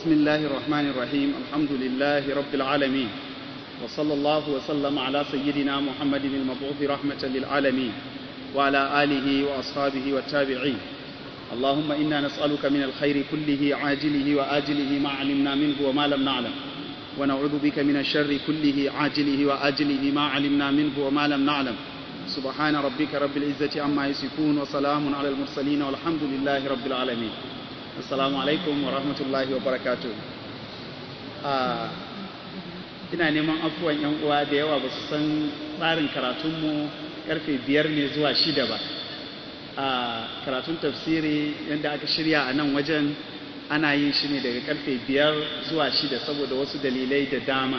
بسم الله الرحمن الرحيم الحمد لله رب العالمين وصلى الله وسلم على سيدنا محمد المبعوث رحمة للعالمين وعلى آله وأصحابه والتابعين اللهم إنا نسألك من الخير كله عاجله وآجله ما علمنا منه وما لم نعلم ونعوذ بك من الشر كله عاجله وآجله ما علمنا منه وما لم نعلم سبحان ربك رب العزة عما يصفون وسلام على المرسلين والحمد لله رب العالمين assalamu alaikum wa rahmatullahi wa barakatu ina neman afuwan yan uwa da yawa ba su san tsarin karatunmu karfe biyar ne zuwa shida ba a karatun tafsiri yadda aka shirya a nan wajen ana yin shi ne daga karfe biyar zuwa shida saboda wasu dalilai da dama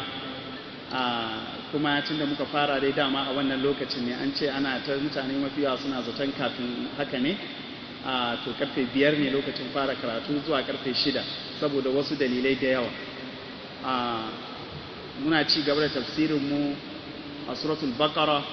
kuma tun da muka fara dai dama a wannan lokacin ne an ce ana ta mutane mafi yawa suna zaton kafin haka ne a to karfe biyar ne lokacin fara karatu zuwa karfe shida saboda wasu dalilai da yawa a muna ci gaba da tafsirinmu a suratul baqara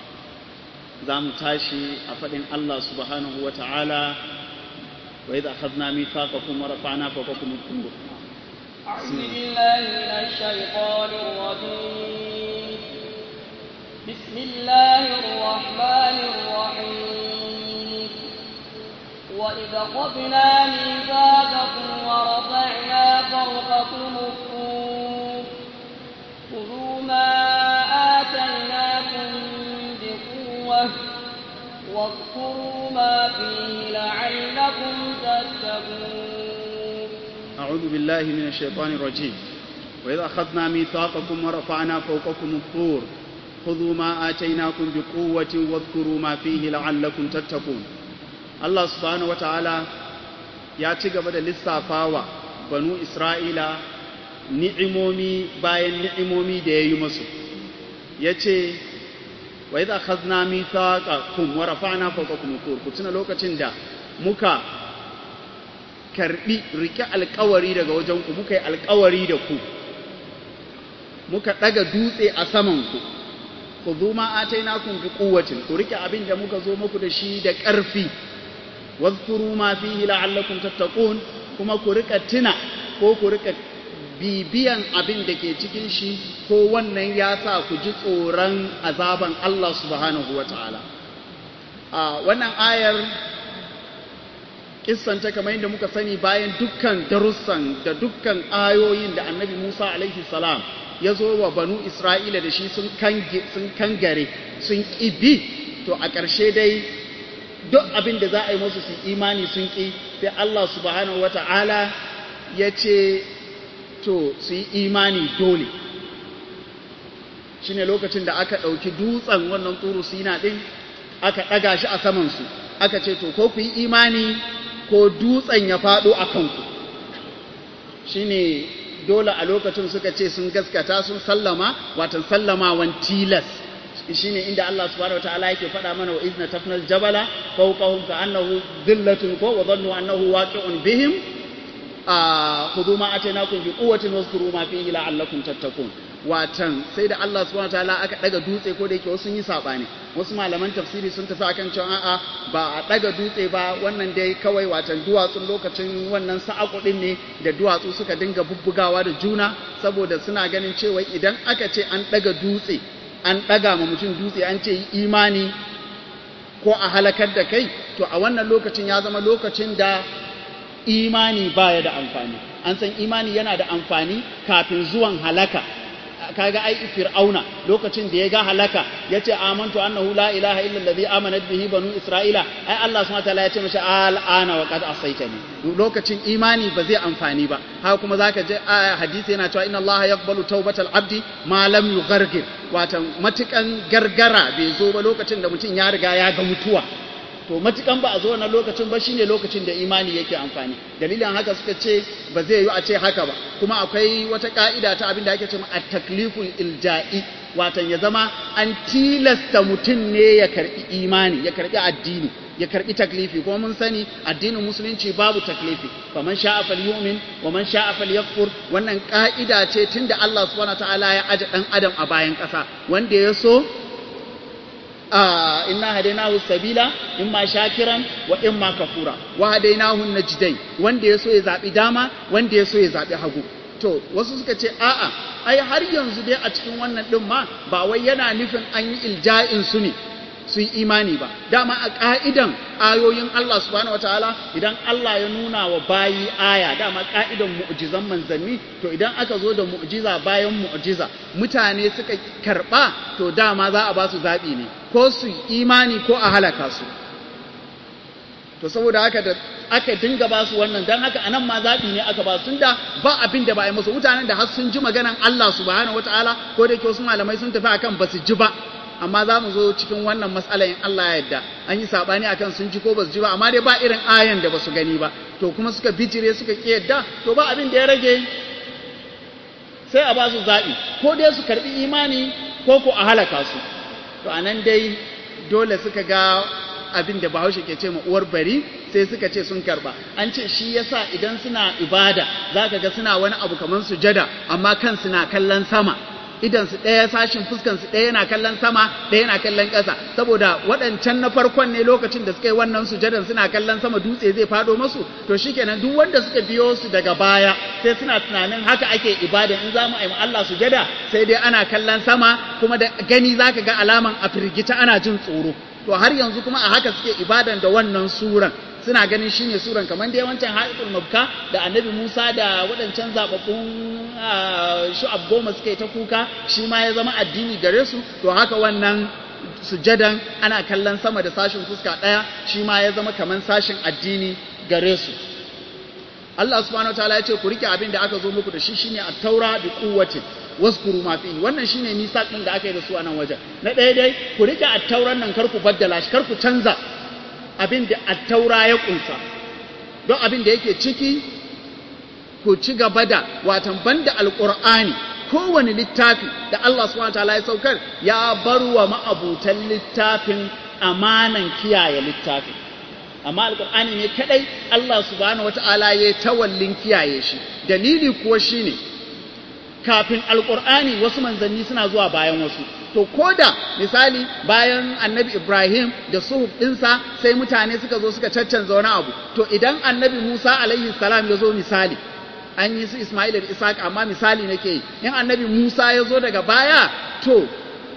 za mu tashi a faɗin Allah subhanahu wa ta'ala wa idza akhadna mithaqakum wa rafa'na fawqakum al-tur أعوذ بالله من الشيطان الرجيم بسم الله الرحمن الرحيم وإذ أخذنا ميثاقكم ورفعنا فوقكم الطور خذوا ما آتيناكم بقوة واذكروا ما فيه لعلكم تتقون أعوذ بالله من الشيطان الرجيم وإذ أخذنا ميثاقكم ورفعنا فوقكم الطور خذوا ما آتيناكم بقوة واذكروا ما فيه لعلكم تتقون Allah subhanahu wata'ala ya ci gaba da lissafawa banu Isra'ila ni'imomi bayan ni'imomi da ya yi musu ya ce wa idha khazna mithaqakum wa rafa'na fawqakum tur ku tuna lokacin da muka karbi rike alkawari daga wajen ku muka yi alkawari da ku muka daga dutse a saman ku khudhu ma atainakum bi quwwatin ku rike abin da muka zo muku da shi da ƙarfi واذكروا ما فيه لعلكم تتقون kuma ku rika tuna ko ku rika bibiyan abin da ke cikin shi ko wannan ya sa ku ji tsoron azaban Allah subhanahu wa ta'ala. A wannan ayar kissanta kamar yadda muka sani bayan dukkan darussan da dukkan ayoyin da annabi Musa alaihi salam ya zo wa banu Isra'ila da shi sun kangare sun ƙibi to a ƙarshe dai duk abin da za a yi musu su imani sun ƙi sai Allah subhanahu wa ta'ala ya ce to su yi imani dole shi ne lokacin da aka ɗauki dutsen wannan turu sina ɗin aka ɗaga shi a samansu aka ce to ko ku yi imani ko dutsen ya faɗo a kanku shi ne dole a lokacin suka ce sun gaskata sun sallama watan sallamawan tilas shine inda Allah subhanahu wataala yake faɗa mana wa izna tafnal jabala fawqahum ka annahu dhillatun ko wa dhannu annahu waqi'un bihim khudhu ma atainakum bi quwwatin wazkuru ma fihi la'allakum tattaqun watan sai da Allah subhanahu wataala aka daga dutse ko da yake wasu yi sabani wasu malaman tafsiri sun tafi akan cewa a'a ba a daga dutse ba wannan dai kawai watan duwatsun lokacin wannan sa'aku din ne da duwatsu suka dinga bubbugawa da juna saboda suna ganin cewa idan aka ce an daga dutse an ɗaga ma mutum dutse an ce yi imani ko a halakar da kai to a wannan lokacin ya zama lokacin da imani baya da amfani an san imani yana da amfani kafin zuwan halaka kaga ai fir'auna lokacin da ya ga halaka ya ce amantu annahu la ilaha illa allazi amanat bihi banu isra'ila ai Allah subhanahu wataala ya ce mashi al'ana wa qad asaitani lokacin imani ba zai amfani ba haka kuma zaka je hadisi yana cewa inna Allah yaqbalu tawbatal abdi ma lam yughargir watan matukan gargara bai zo ba lokacin da mutum ya riga ya ga mutuwa to matukan ba a zo wannan lokacin ba shine lokacin da imani yake amfani dalilin haka suka ce ba zai yi a ce haka ba kuma akwai wata ka'ida ta abin da ake cewa at-takliful ilja'i watan ya zama an tilasta mutum ne ya karbi imani ya karbi addini ya karbi taklifi kuma mun sani addinin musulunci babu taklifi faman sha'a falyu'min wa man sha'a falyakfur wannan ka'ida ce tunda Allah subhanahu wataala ya aje dan adam a bayan kasa wanda ya so inna hadainahu sabila imma shakiran wa imma kafura wa hadainahu najdai wanda yaso ya zabi dama wanda yaso ya zabi hagu to wasu suka ce a'a ai har yanzu dai a cikin wannan din ma ba wai yana nufin an yi ilja'in su ne su yi imani ba dama a ka'idan ayoyin Allah subhanahu wataala idan Allah ya nuna wa bayi aya dama ka'idan mu'jizan manzanni to idan aka zo da mu'jiza bayan mu'jiza mutane suka karba to dama za a ba su zabi ne ko su yi imani ko a halaka su to saboda haka da aka dinga ba su wannan don haka anan ma zaɓi ne aka ba su da ba abin da ba a yi musu mutanen da har sun ji maganan Allah subhanahu wataala ko da yake wasu malamai sun tafi akan ba su ji ba amma za mu zo cikin wannan matsala in Allah ya yarda an yi sabani akan sun ji ko ba su ji ba amma dai ba irin ayan da ba su gani ba to kuma suka bijire suka ki yadda to ba abin da ya rage sai a ba su zaɓi ko dai su karɓi imani ko ko a halaka su to anan dai dole suka ga abin da bahaushe ke ce ma uwar bari sai suka ce sun karba an ce shi yasa idan suna ibada zaka ga suna wani abu kamar sujada amma kan suna kallon sama idan su ɗaya sashin fuskan su ɗaya yana kallon sama ɗaya yana kallon ƙasa saboda waɗancan na farkon ne lokacin da suka yi wannan sujadan suna kallon sama dutse zai faɗo masu to shikenan duk wanda suka biyo su daga baya sai suna tunanin haka ake ibada in za mu yi Allah sujada sai dai ana kallon sama kuma da gani zaka ga alaman a firgita ana jin tsoro to har yanzu kuma a haka suke ibadan da wannan suran suna ganin shine suran kamar da yawancin haifin mabka da annabi musa da waɗancan zaɓaɓɓun shu'ab goma suka yi ta kuka shi ma ya zama addini gare su to haka wannan sujadan ana kallon sama da sashin fuska ɗaya shi ma ya zama kamar sashin addini gare su Allah subhanahu wataala ya ce ku rike abin da aka zo muku da shi shine at-taura bi quwwatin waskuru ma fihi wannan shine misaq din da aka yi da su a nan wajen na ɗaya dai ku rike at-tauran nan kar ku baddala shi kar ku canza abin da attaura ya kunsa don abin da yake ciki ku ci gaba da watan banda alqur'ani kowane littafi da Allah subhanahu wataala ya saukar ya bar wa ma'abutan littafin amanan kiyaye littafin amma alqur'ani ne kadai Allah subhanahu wataala ya tawallin kiyaye shi dalili kuwa shine kafin alqur'ani wasu manzanni suna zuwa bayan wasu to ko da misali bayan annabi Ibrahim da suhuf ɗinsa sai mutane suka zo suka caccanza wani abu to idan annabi Musa alaihi salam ya zo misali an yi su Ismail da Isaac amma misali nake yi in annabi Musa ya zo daga baya to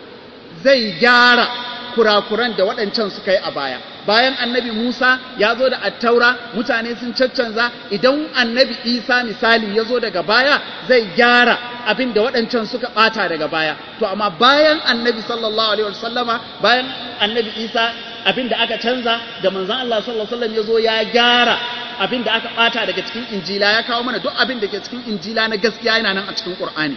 zai gyara kurakuran da waɗancan suka yi a baya bayan annabi Musa ya zo da attaura mutane sun caccanza idan annabi Isa misali ya zo daga baya zai gyara abin da waɗancan suka ɓata daga baya to amma bayan annabi sallallahu alaihi wasallama bayan annabi Isa abin da aka canza da manzon Allah sallallahu alaihi wasallam ya zo ya gyara abin da aka ɓata daga cikin injila ya kawo mana duk abin da ke cikin injila na gaskiya yana nan a cikin Qur'ani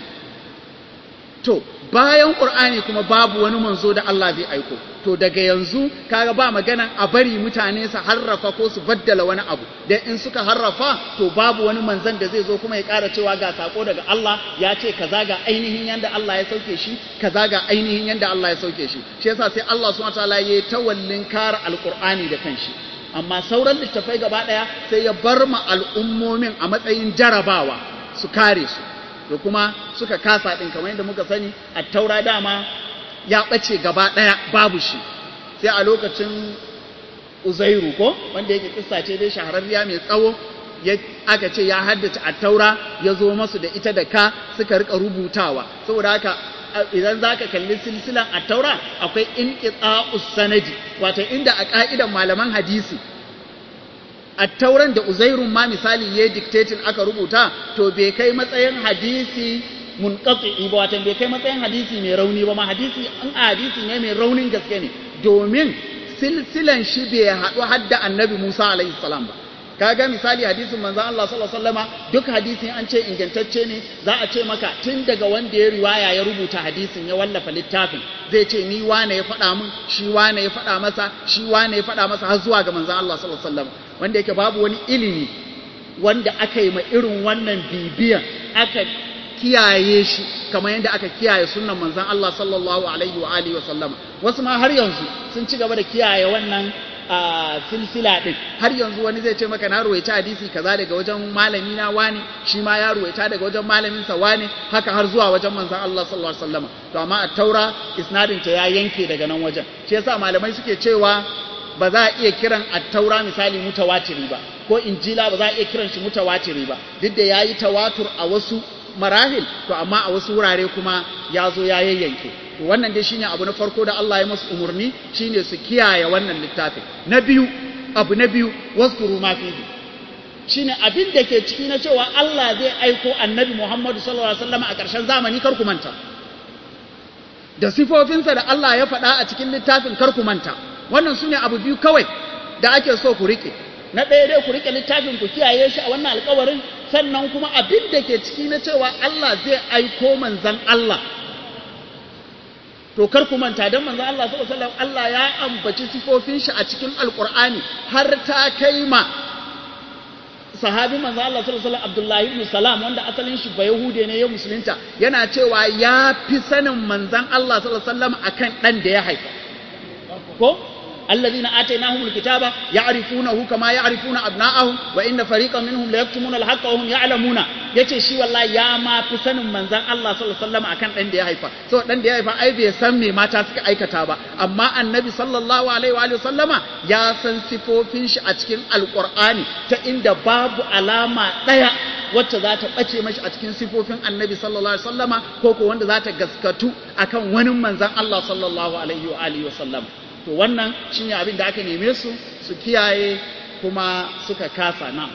to bayan ƙur'ani kuma babu wani manzo da Allah zai aiko to daga yanzu kaga ba maganan a bari mutane su harrafa ko su baddala wani abu dan in suka harrafa to babu wani manzon da zai zo kuma ya ƙara cewa ga sako daga Allah ya ce kaza ga ainihin yanda Allah ya sauke shi kaza ga ainihin yanda Allah ya sauke shi shi yasa sai Allah subhanahu wataala ya tawallin kare alƙur'ani da kanshi amma sauran littafai gaba ɗaya sai ya bar ma al'ummomin a matsayin jarabawa su kare su da kuma suka kasa ɗin kamar yadda muka sani a taura dama ya ɓace gaba ɗaya babu shi sai a lokacin uzairu ko wanda yake kissa ce dai shahararriya mai tsawo aka ce ya haddace a taura ya zo masu da ita da ka suka rika rubutawa saboda haka idan za ka kalli silsilan a taura akwai in sanadi wato inda a ƙa'idan malaman hadisi attauran da uzairun ma misali ya dictating aka rubuta to bai kai matsayin hadisi munqati ba wato bai kai matsayin hadisi mai rauni ba ma hadisi an hadisi ne mai raunin gaske ne domin silsilan shi bai haɗu hadda annabi Musa alaihi salam ba kaga misali hadisin manzon Allah sallallahu alaihi wasallama duk hadisin an ce ingantacce ne za a ce maka tun daga wanda ya riwaya ya rubuta hadisin ya wallafa littafin zai ce ni wane ya faɗa min shi wane ya faɗa masa shi wane ya faɗa masa har zuwa ga manzon Allah sallallahu alaihi wasallama wanda yake babu wani ilimi wanda aka yi ma irin wannan bibiyan aka kiyaye shi kamar yadda aka kiyaye sunnan manzon Allah sallallahu alaihi wa alihi wa sallama wasu ma har yanzu sun ci gaba da kiyaye wannan a silsila din har yanzu wani zai ce maka na ruwaita hadisi kaza daga wajen malami na wani shi ma ya ruwaita daga wajen malamin sa wani haka har zuwa wajen manzon Allah sallallahu alaihi wasallam to amma a taura isnadin ta ya yanke daga nan wajen shi yasa malamai suke cewa ba za a iya kiran at-taura misali mutawatiri ba ko injila ba za a iya kiran shi mutawatiri ba duk da yayi tawatur a wasu marahil to amma a wasu wurare kuma ya zo ya yayyanke to wannan dai shine abu na farko da Allah ya masu umurni shine su kiyaye wannan littafin na biyu abu na biyu waskuru ma fihi shine abin da ke ciki na cewa Allah zai aiko annabi Muhammadu sallallahu alaihi wasallam a ƙarshen zamani kar ku manta da sifofinsa da Allah ya faɗa a cikin littafin kar ku manta wannan sune abu biyu kawai da ake so ku rike na ɗaya dai ku rike littafin ku kiyaye shi a wannan alƙawarin sannan kuma abin da ke ciki na cewa Allah zai aiko manzan Allah to kar ku manta dan manzan Allah sallallahu alaihi wasallam Allah ya ambaci sifofin shi a cikin alƙur'ani har ta kai ma sahabi manzo Allah sallallahu alaihi wasallam Abdullahi ibn Salam wanda asalin shi ba Yahude ne ya musulunta yana cewa ya fi sanin manzon Allah sallallahu alaihi wasallam akan dan da ya haifa ko الذين آتيناهم الكتاب يعرفونه كما يعرفون أبناءهم وإن فريقا منهم ليكتمون الحق وهم يعلمون yace shi wallahi ya ma fi sanin manzon Allah sallallahu alaihi wasallam akan dan da ya haifa so dan da ya haifa ai bai san me mata suka aikata ba amma annabi sallallahu alaihi wa sallama ya san sifofin shi a cikin alqur'ani ta inda babu alama daya wacce za ta ɓace mashi a cikin sifofin annabi sallallahu alaihi wasallama ko ko wanda za ta gaskatu akan wani manzon Allah sallallahu alaihi wa alihi wasallam to wannan shine abin da aka neme su su kiyaye kuma suka kasa na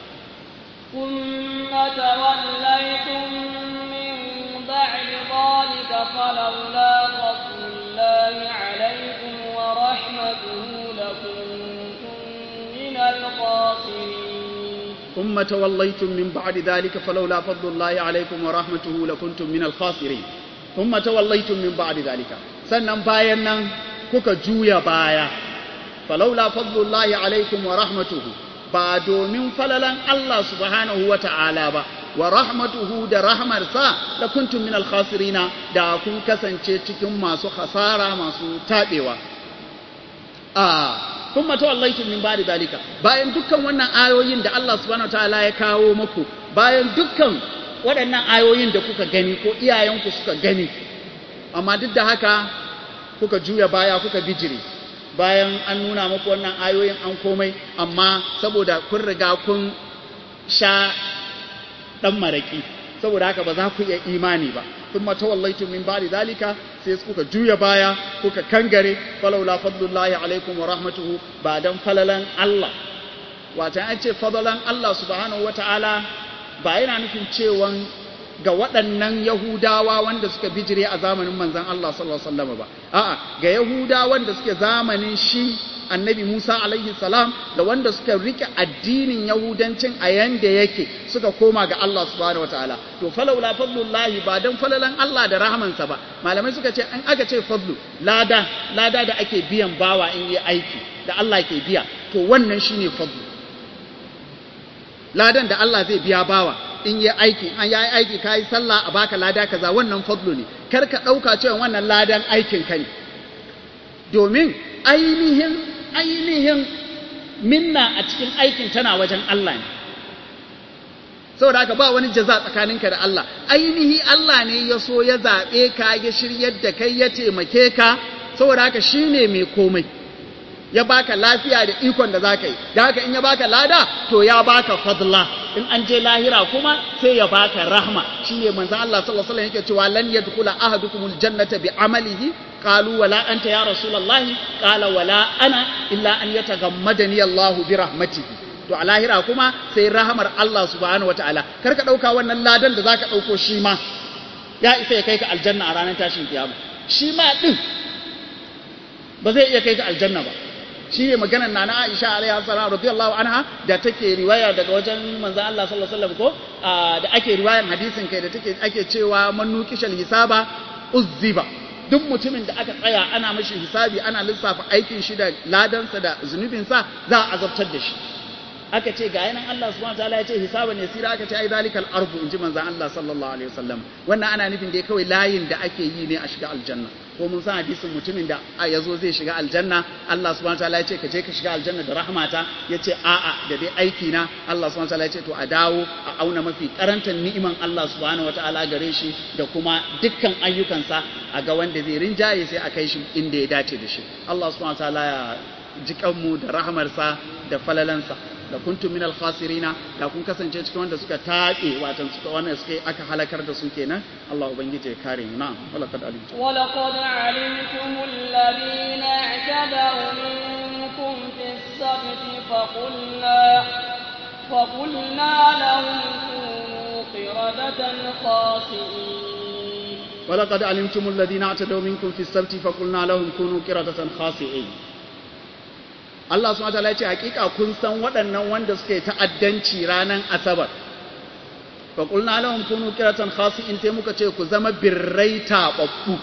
ثم توليتم من بعد ذلك فلولا فضل الله عليكم ورحمته لكنتم من الخاسرين ثم توليتم من بعد ذلك فلولا فضل الله عليكم ورحمته لكنتم من الخاسرين ثم توليتم من بعد ذلك sannan bayan nan kuka juya baya falaula fadlullahi alaikum wa rahmatuhu ba domin falalan Allah subhanahu wa ta'ala ba wa rahmatuhu da rahmarsa da kuntum min alkhasirina da kun kasance cikin masu hasara masu tabewa a kun mata wallaitum min ba'di dalika bayan dukkan wannan ayoyin da Allah subhanahu wa ta'ala ya kawo muku bayan dukkan waɗannan ayoyin da kuka gani ko iyayenku suka gani amma duk da haka kuka juya baya kuka bijire bayan an nuna muku wannan ayoyin an komai amma saboda kun riga kun sha dan maraki saboda haka ba za ku iya imani ba thumma tawallaytum min ba'di zalika sai kuka juya baya kuka kangare falawla fadlullahi alaikum wa rahmatuhu ba dan falalan Allah wata an ce fadalan Allah subhanahu wataala ba yana nufin cewan ga waɗannan Yahudawa wanda suka bijire a zamanin manzan Allah sallallahu Alaihi wasallam ba, a'a ga Yahudawan da suke zamanin shi annabi Musa alaihi salam da wanda suka rike addinin Yahudancin a yanda yake suka koma ga Allah subhanahu wa ta'ala. To, falaula fadlullahi ba don falalan Allah da rahamansa ba, malamai suka ce an aka ce fadlu, lada, lada da ake biyan bawa in yi aiki, da Allah ke biya, to wannan shine fadlu. Ladan da Allah zai biya bawa, in yi aiki an yi aiki ka yi sallah a baka lada kaza wannan fadlu ne kar ka ɗauka cewa wannan ladan aikin ka ne domin ainihin ainihin minna a cikin aikin tana wajen Allah ne saboda haka ba wani jaza tsakaninka da Allah ainihi Allah ne ya so ya zaɓe ka ya shiryar da kai ya taimake ka saboda haka shine mai komai ya baka lafiya da ikon da zaka yi da haka in ya baka lada to ya baka fadla in an je lahira kuma sai ya baka rahma shine manzon Allah sallallahu alaihi wasallam yake cewa lan yadkhula ahadukumul jannata bi amalihi qalu wala anta ya rasulullahi qala wala ana illa an yatagammadani Allahu bi rahmatihi to a lahira kuma sai rahamar Allah subhanahu wataala kar ka dauka wannan ladan da zaka dauko shi ma ya isa ya kai ka aljanna a ranar tashin kiyama shi ma din ba zai iya kai ka aljanna ba shi ne maganar na na Aisha alaiha salam radiyallahu anha da take riwaya daga wajen manzo Allah sallallahu alaihi wasallam ko da ake riwayan hadisin kai da take ake cewa man nuqishal hisaba uzziba duk mutumin da aka tsaya ana mashi hisabi ana lissafa aikin shi da ladansa da zunubinsa za a azabtar da shi aka ce ga yanan Allah subhanahu wataala ya ce hisaban yasira aka ce ai zalikal ardu inji manzo Allah sallallahu alaihi wasallam wannan ana nufin da kawai layin da ake yi ne a shiga aljanna ko mun san hadisin mutumin da ya zo zai shiga aljanna Allah subhanahu wataala ya ce ka je ka shiga aljanna da rahmata ya ce a'a da dai aiki na Allah subhanahu wataala ya ce to a dawo a auna mafi karantar ni'iman Allah subhanahu wataala gare shi da kuma dukkan ayyukansa a ga wanda zai rinjaye sai a kai shi inda ya dace da shi Allah subhanahu wataala ya jikanmu da rahmarsa da falalansa da kuntum minal khasirina da kun kasance cikin wanda suka taɓe watan suka wanda suka aka halakar da su kenan Allah ubangiji ya kare mu na'am wala kad alimtu wala qad alimtum alladhina i'tadaw minkum fis sabti fa qulna fa qulna lahum kunu qiradatan khasi'in wala qad alimtum alladhina i'tadaw minkum fis sabti fa qulna lahum kunu qiradatan khasi'in Allah subhanahu wataala ya ce hakika kun san waɗannan wanda suke ta'addanci ranar asabar fa qulna lahum kunu qiratan khasi'in sai muka ce ku zama birrai taɓaɓɓu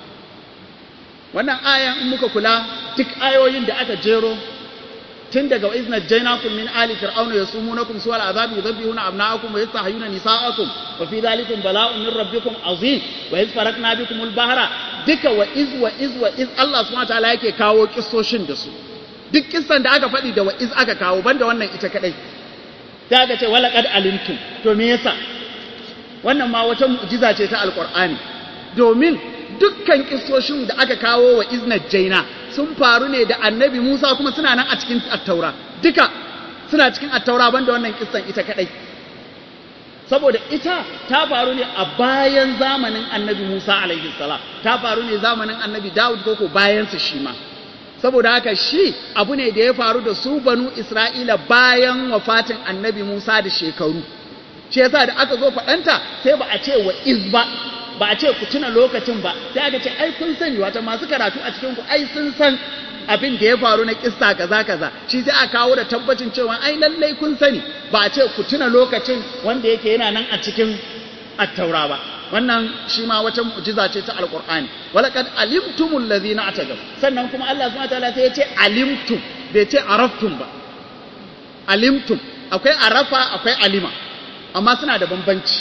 wannan ayan in muka kula duk ayoyin da aka jero tun daga izna jainakum min ali fir'auna yasumunakum su'al azabi yudhabbihuna abna'akum wa yastahyuna nisa'akum wa fi dhalikum bala'un min rabbikum azim wa iz farakna bikum al-bahra duka wa iz wa iz wa iz Allah subhanahu wataala yake kawo kissoshin da su duk kissan da aka faɗi da wa'iz aka kawo banda wannan ita kadai sai aka ce wala qad alimtum to me yasa wannan ma wata mu'jiza ce ta alqur'ani domin dukkan kissoshin da aka kawo wa iznat jaina sun faru ne da annabi Musa kuma suna nan a cikin attaura duka suna cikin attaura banda wannan kissan ita kadai saboda ita ta faru ne a bayan zamanin annabi Musa alaihi salam ta faru ne zamanin annabi Dawud koko bayan su shi ma saboda haka shi abu ne da ya faru da su banu Isra'ila bayan wafatin annabi Musa da shekaru shi yasa da aka zo faɗanta sai ba a ce wa iz ba ba a ce ku tuna lokacin ba sai aka ce ai kun sani wata masu karatu a cikin ku ai sun san abin da ya faru na kissa kaza kaza shi sai a kawo da tabbacin cewa ai lallai kun sani ba a ce ku tuna lokacin wanda yake yana nan a cikin attaura ba wannan shi ma wata mu'jiza ce ta alqur'ani walaqad alimtumul ladhina atadaw sannan kuma Allah subhanahu wataala sai ya ce alimtum bai ce araftum ba alimtum akwai arafa akwai alima amma suna da bambanci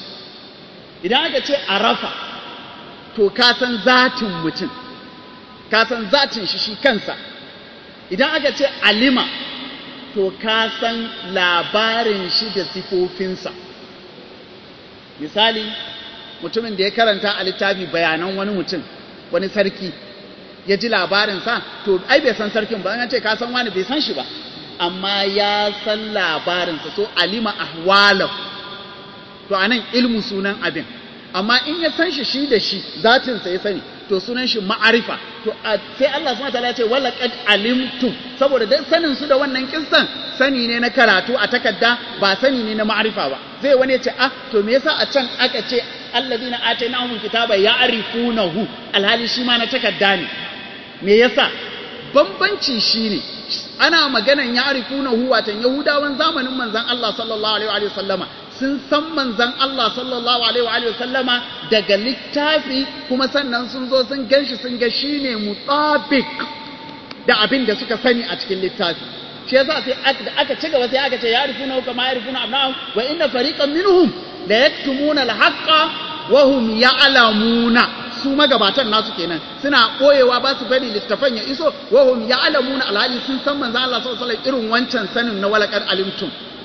idan aka ce arafa to ka san zatin mutum ka san zatin shi shi kansa idan aka ce alima to ka san labarin shi da sifofinsa misali mutumin da ya karanta a littafi bayanan wani mutum wani sarki ya ji labarinsa to ai bai san sarkin ba an ce ka san wani bai san shi ba amma ya san labarinsa so alima ahwalahu to anan ilmu sunan abin amma in ya san shi shi da shi zatinsa ya sani to sunan shi ma'arifa to sai Allah subhanahu wataala ya ce wala qad alimtum saboda dan sanin su da wannan kissan sani ne na karatu a takarda ba sani ne na ma'arifa ba zai wani ya ce ah to me yasa a can aka ce alladhina atainahum kitaba ya'rifunahu alhali shi ma na takarda ne me yasa bambanci shine ana maganan ya'rifunahu watan yahudawan zamanin manzon Allah sallallahu alaihi wa sallama sun san manzan Allah sallallahu alaihi wa sallama daga littafi kuma sannan sun zo sun ganshi sun ga shine mutabik da abin da suka sani a cikin littafi shi yasa sai aka ci gaba sai aka ce yarifuna kama yarifuna abna'ahum wa inna fariqan minhum la yaktumuna al-haqqa wa hum ya'lamuna su magabatan nasu kenan suna boyewa ba su bari littafan ya iso wa hum ya'lamuna alhali sun san manzan Allah sallallahu alaihi irin wancan sanin na walaqad alimtum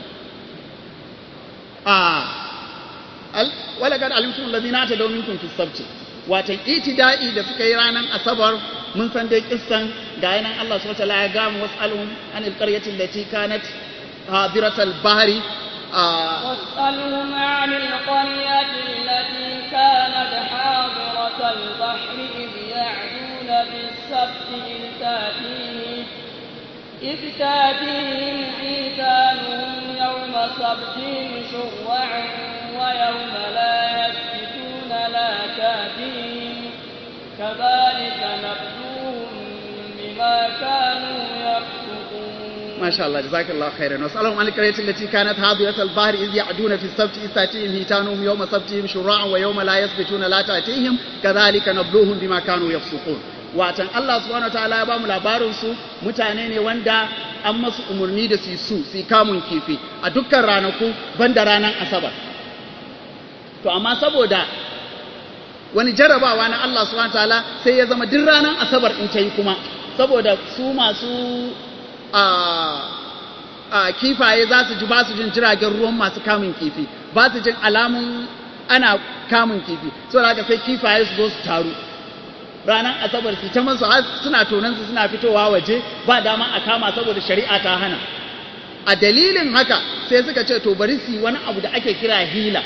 walagar alimtum ladina ta domin kun fi sabti watan itida'i da suka yi ranar asabar mun san dai kissan ga yanan Allah subhanahu wataala ya gamu was'alhum an alqaryati allati kanat hadirat al-bahri واسألهم عن القرية التي كانت حاضرة البحر إذ يعدون بالسبت إذ تأتيهم إذ تأتيهم حيتانهم يوم سبتهم شرعا ويوم لا يسبتون لا تأتيهم كذلك نبلوهم بما كانوا يفسقون ما شاء الله جزاك الله خيرا واسألهم عن القرية التي كانت حاضرة البحر إذ يعدون في السبت إذ تأتيهم هيتانهم يوم سبتهم شرعا ويوم لا يسبتون لا تأتيهم كذلك نبلوهم بما كانوا يفسقون watan Allah subhanahu wataala ya ba mu labarin su mutane ne wanda an masu umarni da su su su kamun kifi a dukkan ranaku banda ranar asabar to amma saboda wani jarabawa na Allah subhanahu ta'ala sai ya zama duk ranar asabar in ta yi kuma saboda su masu a a kifaye za su ji ba su jin jiragen ruwan masu kamun kifi ba su jin alamun ana kamun kifi saboda haka sai kifaye su zo su taru ranar asabar su ta masu har suna tonansu suna fitowa waje ba dama a kama saboda shari'a ta hana a dalilin haka sai suka ce to bari su yi wani abu da ake kira hila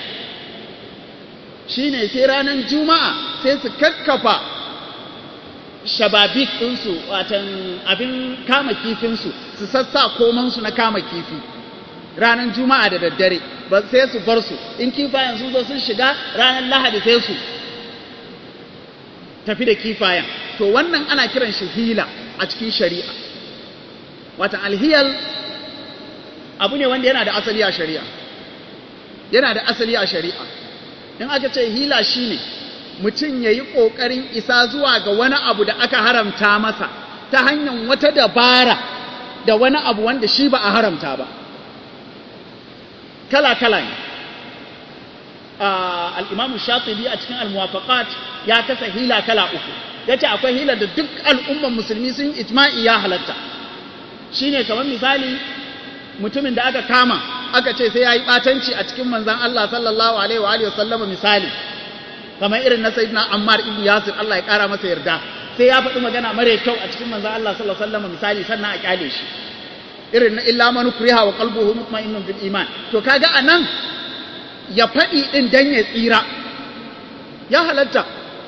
shine sai ranar juma'a sai su kakkafa shababik ɗinsu watan abin kama kifinsu su sassa komansu na kama kifi ranar juma'a da daddare ba sai su bar su in kifayen sun zo sun shiga ranar lahadi sai su tafi da kifayen to wannan ana kiran shi hila a cikin shari'a watan alhiyal abu ne wanda yana da asali a shari'a yana da asali a shari'a in aka ce hila shine mutum ya yi ƙoƙarin isa zuwa ga wani abu da aka haramta masa ta hanyar wata dabara da wani abu wanda shi ba a haramta ba kala-kala ne al'imamu shafibi a cikin al-muwafaqat ya kasa hila kala uku ya ce akwai hila da duk al'umman musulmi sun ijma'i ya halatta shi ne kamar misali mutumin da aka kama aka ce sai ya yi ɓatanci a cikin manzan Allah sallallahu alaihi wa sallama misali kamar irin na sayyidina Ammar ibn Yasir Allah ya kara masa yarda sai ya faɗi magana mare kyau a cikin manzon Allah sallallahu alaihi wasallam misali sannan a kyale shi irin na illa man kuriha wa qalbuhu mutma'innun bil iman to kaga anan ya faɗi din dan ya tsira ya halatta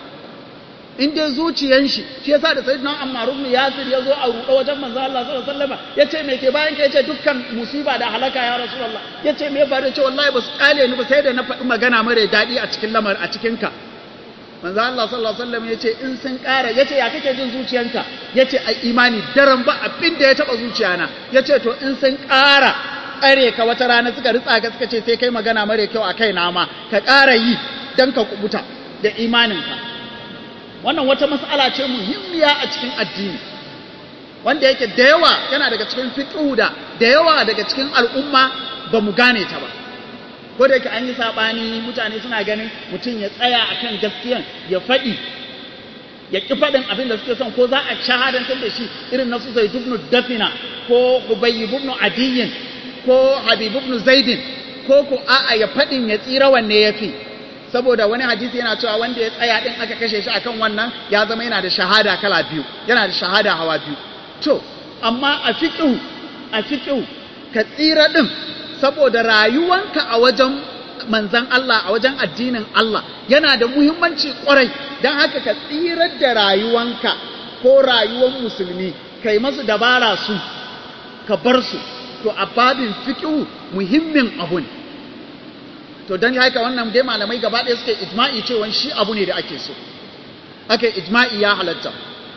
in dai zuciyan shi shi yasa da sayyidina Ammar ibn Yasir ya zo a ruɗa wajen manzon Allah sallallahu alaihi wasallam yace me ke bayan ka yace dukkan musiba da halaka ya rasulullah yace me ba da ce wallahi ba su kale ni ba sai da na faɗi magana mare daɗi a cikin lamar a cikin ka manzo Allah sallallahu alaihi wasallam yace in sun ƙara yace ya kake jin zuciyanka yace ai imani daren ba abin da ya taba zuciyana yace to in sun ƙara tsare ka wata rana suka ritsa ka suka ce sai kai magana mare kyau a kai na ma ka ƙara yi dan ka kubuta da imaninka wannan wata mas'ala ce muhimmiya a cikin addini wanda yake da yawa yana daga cikin fiqhu da da yawa daga cikin al'umma ba mu gane ta ba ko da yake an yi saɓani mutane suna ganin mutum ya tsaya a kan gaskiyan ya faɗi ya ƙi faɗin abin da suke son ko za a shahadantar da shi irin na su zai dubnu dafina ko hubayi dubnu adiyin ko habib ibn zaidin ko ko a'a ya faɗin ya tsira wanne ya fi saboda wani hadisi yana cewa wanda ya tsaya ɗin aka kashe shi akan wannan ya zama yana da shahada kala biyu yana da shahada hawa biyu to amma a fiƙihu a fiƙihu ka tsira ɗin saboda rayuwanka a wajen manzan Allah a wajen addinin Allah yana da muhimmanci kwarai don haka ka tsirar da rayuwanka ko rayuwan musulmi kai masu dabara su ka bar su to a babin fiƙihu muhimmin abu ne to don haka wannan dai malamai gaba ɗaya suke ijma'i cewa shi abu ne da ake so ake ijma'i ya halatta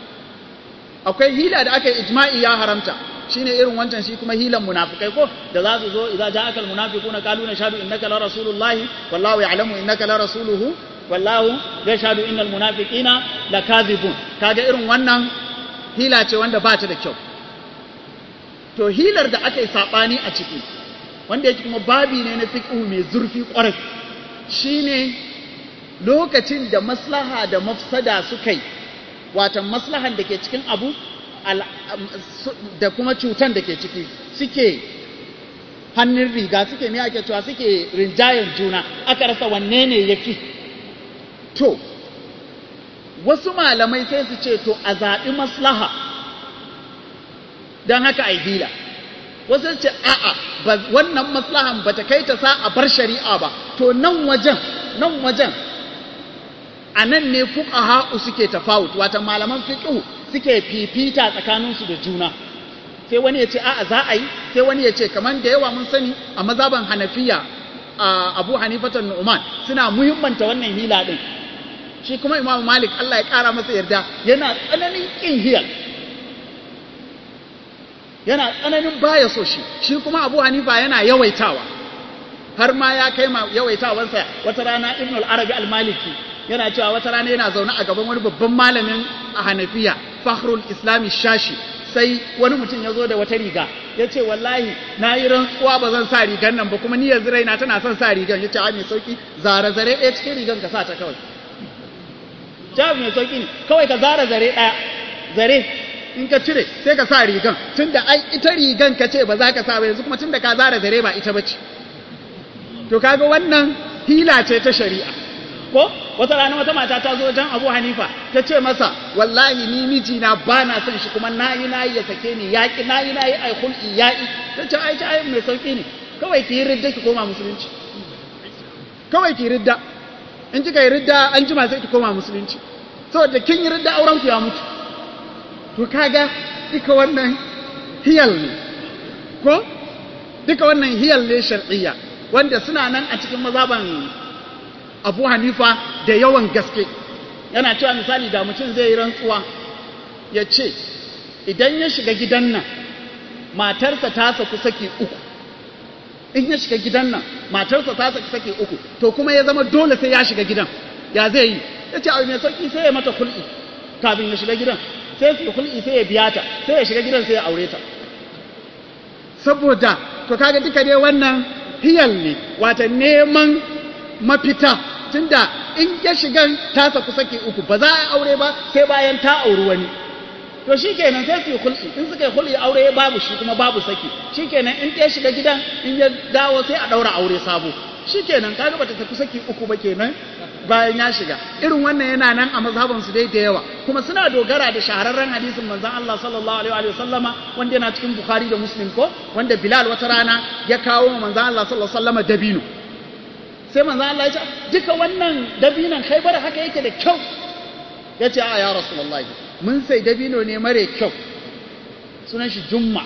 akwai hila da aka ijma'i ya haramta shine irin wancan shi kuma hilan munafikai ko da za su zo idza ja'aka almunafiquna qalu nashhadu innaka la rasulullahi wallahu ya'lamu innaka la rasuluhu wallahu yashhadu innal munafiqina lakazibun kaga irin wannan hila ce wanda ba ta da kyau to hilar da aka yi sabani a ciki wanda yake kuma babi ne na fiqhu mai zurfi kwarai shine lokacin da maslaha da mafsada suka yi watan maslahan da ke cikin abu da kuma cutan da ke ciki suke hannun riga suke me ake cewa suke rinjayen juna aka rasa wanne ne ya fi to wasu malamai sai su ce to a zaɓi maslaha don haka a yi hila wasu ce a'a wannan maslahan ba ta kai ta sa a bar shari'a ba to nan wajen nan wajen a nan ne fuqaha'u suke tafawut wata malaman fiqh suke fifita tsakaninsu da juna sai wani ya ce a'a za a yi sai wani ya ce kamar da yawa mun sani a mazaban hanafiya a abu hanifatan nu'man suna muhimmanta wannan hila din shi kuma imamu malik Allah ya kara masa yarda yana tsananin kin hiyal yana tsananin baya so shi shi kuma abu hanifa yana yawaitawa har ma ya kai ma yawaitawansa wata rana ibn al-arabi al-maliki yana cewa wata rana yana zaune a gaban wani babban malamin a hanafiya fakhrul islami shashi sai wani mutum ya zo da wata riga ya ce wallahi na yi rantsuwa ba zan sa rigan nan ba kuma ni yanzu raina tana son sa rigan ya ce a mai sauki zare zare ɗaya cikin rigan ka sa ta kawai jawabi mai sauki ne kawai ka zara zare ɗaya zare in ka cire sai ka sa rigan tunda ai ita rigan ka ce ba za ka sa ba yanzu kuma tunda ka zara zare ba ita bace to kaga wannan hila ce ta shari'a ko wata rana wata mata ta zo wajen Abu Hanifa ta ce masa wallahi ni mijina ba na son shi kuma nayi nayi ya sake ni yaki nayi nayi ai hul'i yaki ta ce ai ai mai sauki ne kawai ki yi ridda ki koma musulunci kawai ki ridda in kika yi ridda an jima sai ki koma musulunci saboda kin yi ridda auren ku ya mutu to kaga duka wannan hiyal ne ko duka wannan hiyal ne shar'iyya wanda suna nan a cikin mazaban Abu Hanifa da yawan gaske yana cewa misali da mutum zai yi rantsuwa ya ce idan ya shiga gidan nan matarsa ta saku saki uku in ya shiga gidan nan matarsa ta saki saki uku to kuma ya zama dole sai ya shiga gidan ya zai yi ya ce abu mai sauki sai ya mata kul'i kafin ya shiga gidan sai su kul'i sai ya biya ta sai ya shiga gidan sai ya aure ta saboda to kaga duka dai wannan hiyal ne wata neman mafita tunda in ya shiga ta saku saki uku ba za a aure ba sai bayan ta auri wani to shikenan sai su yi hulɗi in suka yi hulɗi aure babu shi kuma babu saki shikenan in ya shiga gidan in ya dawo sai a ɗaura aure sabo shikenan kaga bata tafi saki uku ba kenan bayan ya shiga irin wannan yana nan a mazhaban su dai da yawa kuma suna dogara da shahararren hadisin manzon Allah sallallahu alaihi wa sallama wanda yana cikin Bukhari da Muslim ko wanda Bilal wata rana ya kawo manzon Allah sallallahu alaihi wa sallama dabino sai manzon Allah ya ce duka wannan dabinon Khaibar haka yake da kyau ya ce a ya Rasulullahi mun sai dabino ne mare kyau sunan shi Jumma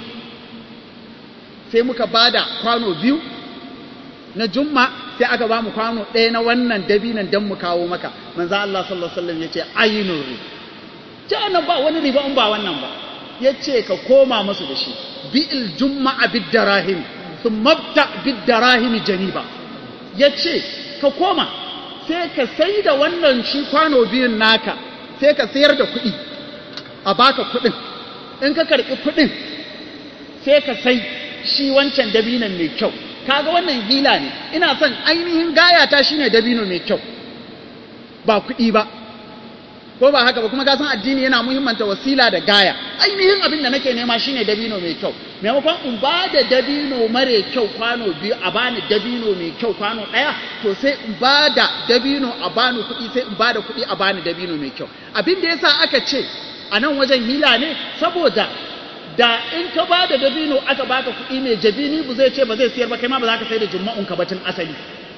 sai muka bada kwano biyu na Jumma sai aka ba mu kwano ɗaya na wannan dabinan don mu kawo maka manzo Allah sallallahu alaihi wasallam yace ainur ri ta nan ba wani riba in ba wannan ba yace ka koma musu da shi bi'il jumma'a bid darahim thumma bta bid darahim janiba yace ka koma sai ka sai da wannan shi kwano biyun naka sai ka sayar da kuɗi a baka kuɗin in ka karɓi kuɗin sai ka sai shi wancan dabinan mai kyau kaga wannan hila ne ina son ainihin gayata shine dabino mai kyau ba kuɗi ba ko ba haka ba kuma ka san addini yana muhimmanta wasila da gaya ainihin abin da nake nema shine dabino mai kyau maimakon in ba da dabino mare kyau kwano biyu a bani dabino mai kyau kwano ɗaya to sai in ba da dabino a bani kuɗi sai in ba da kuɗi a bani dabino mai kyau abin da yasa aka ce a nan wajen hila ne saboda da in ka ba da dabino aka baka kuɗi mai jabini bu zai ce ba zai siyar ba kai ma ba za ka sai da jumma'un ka batun asali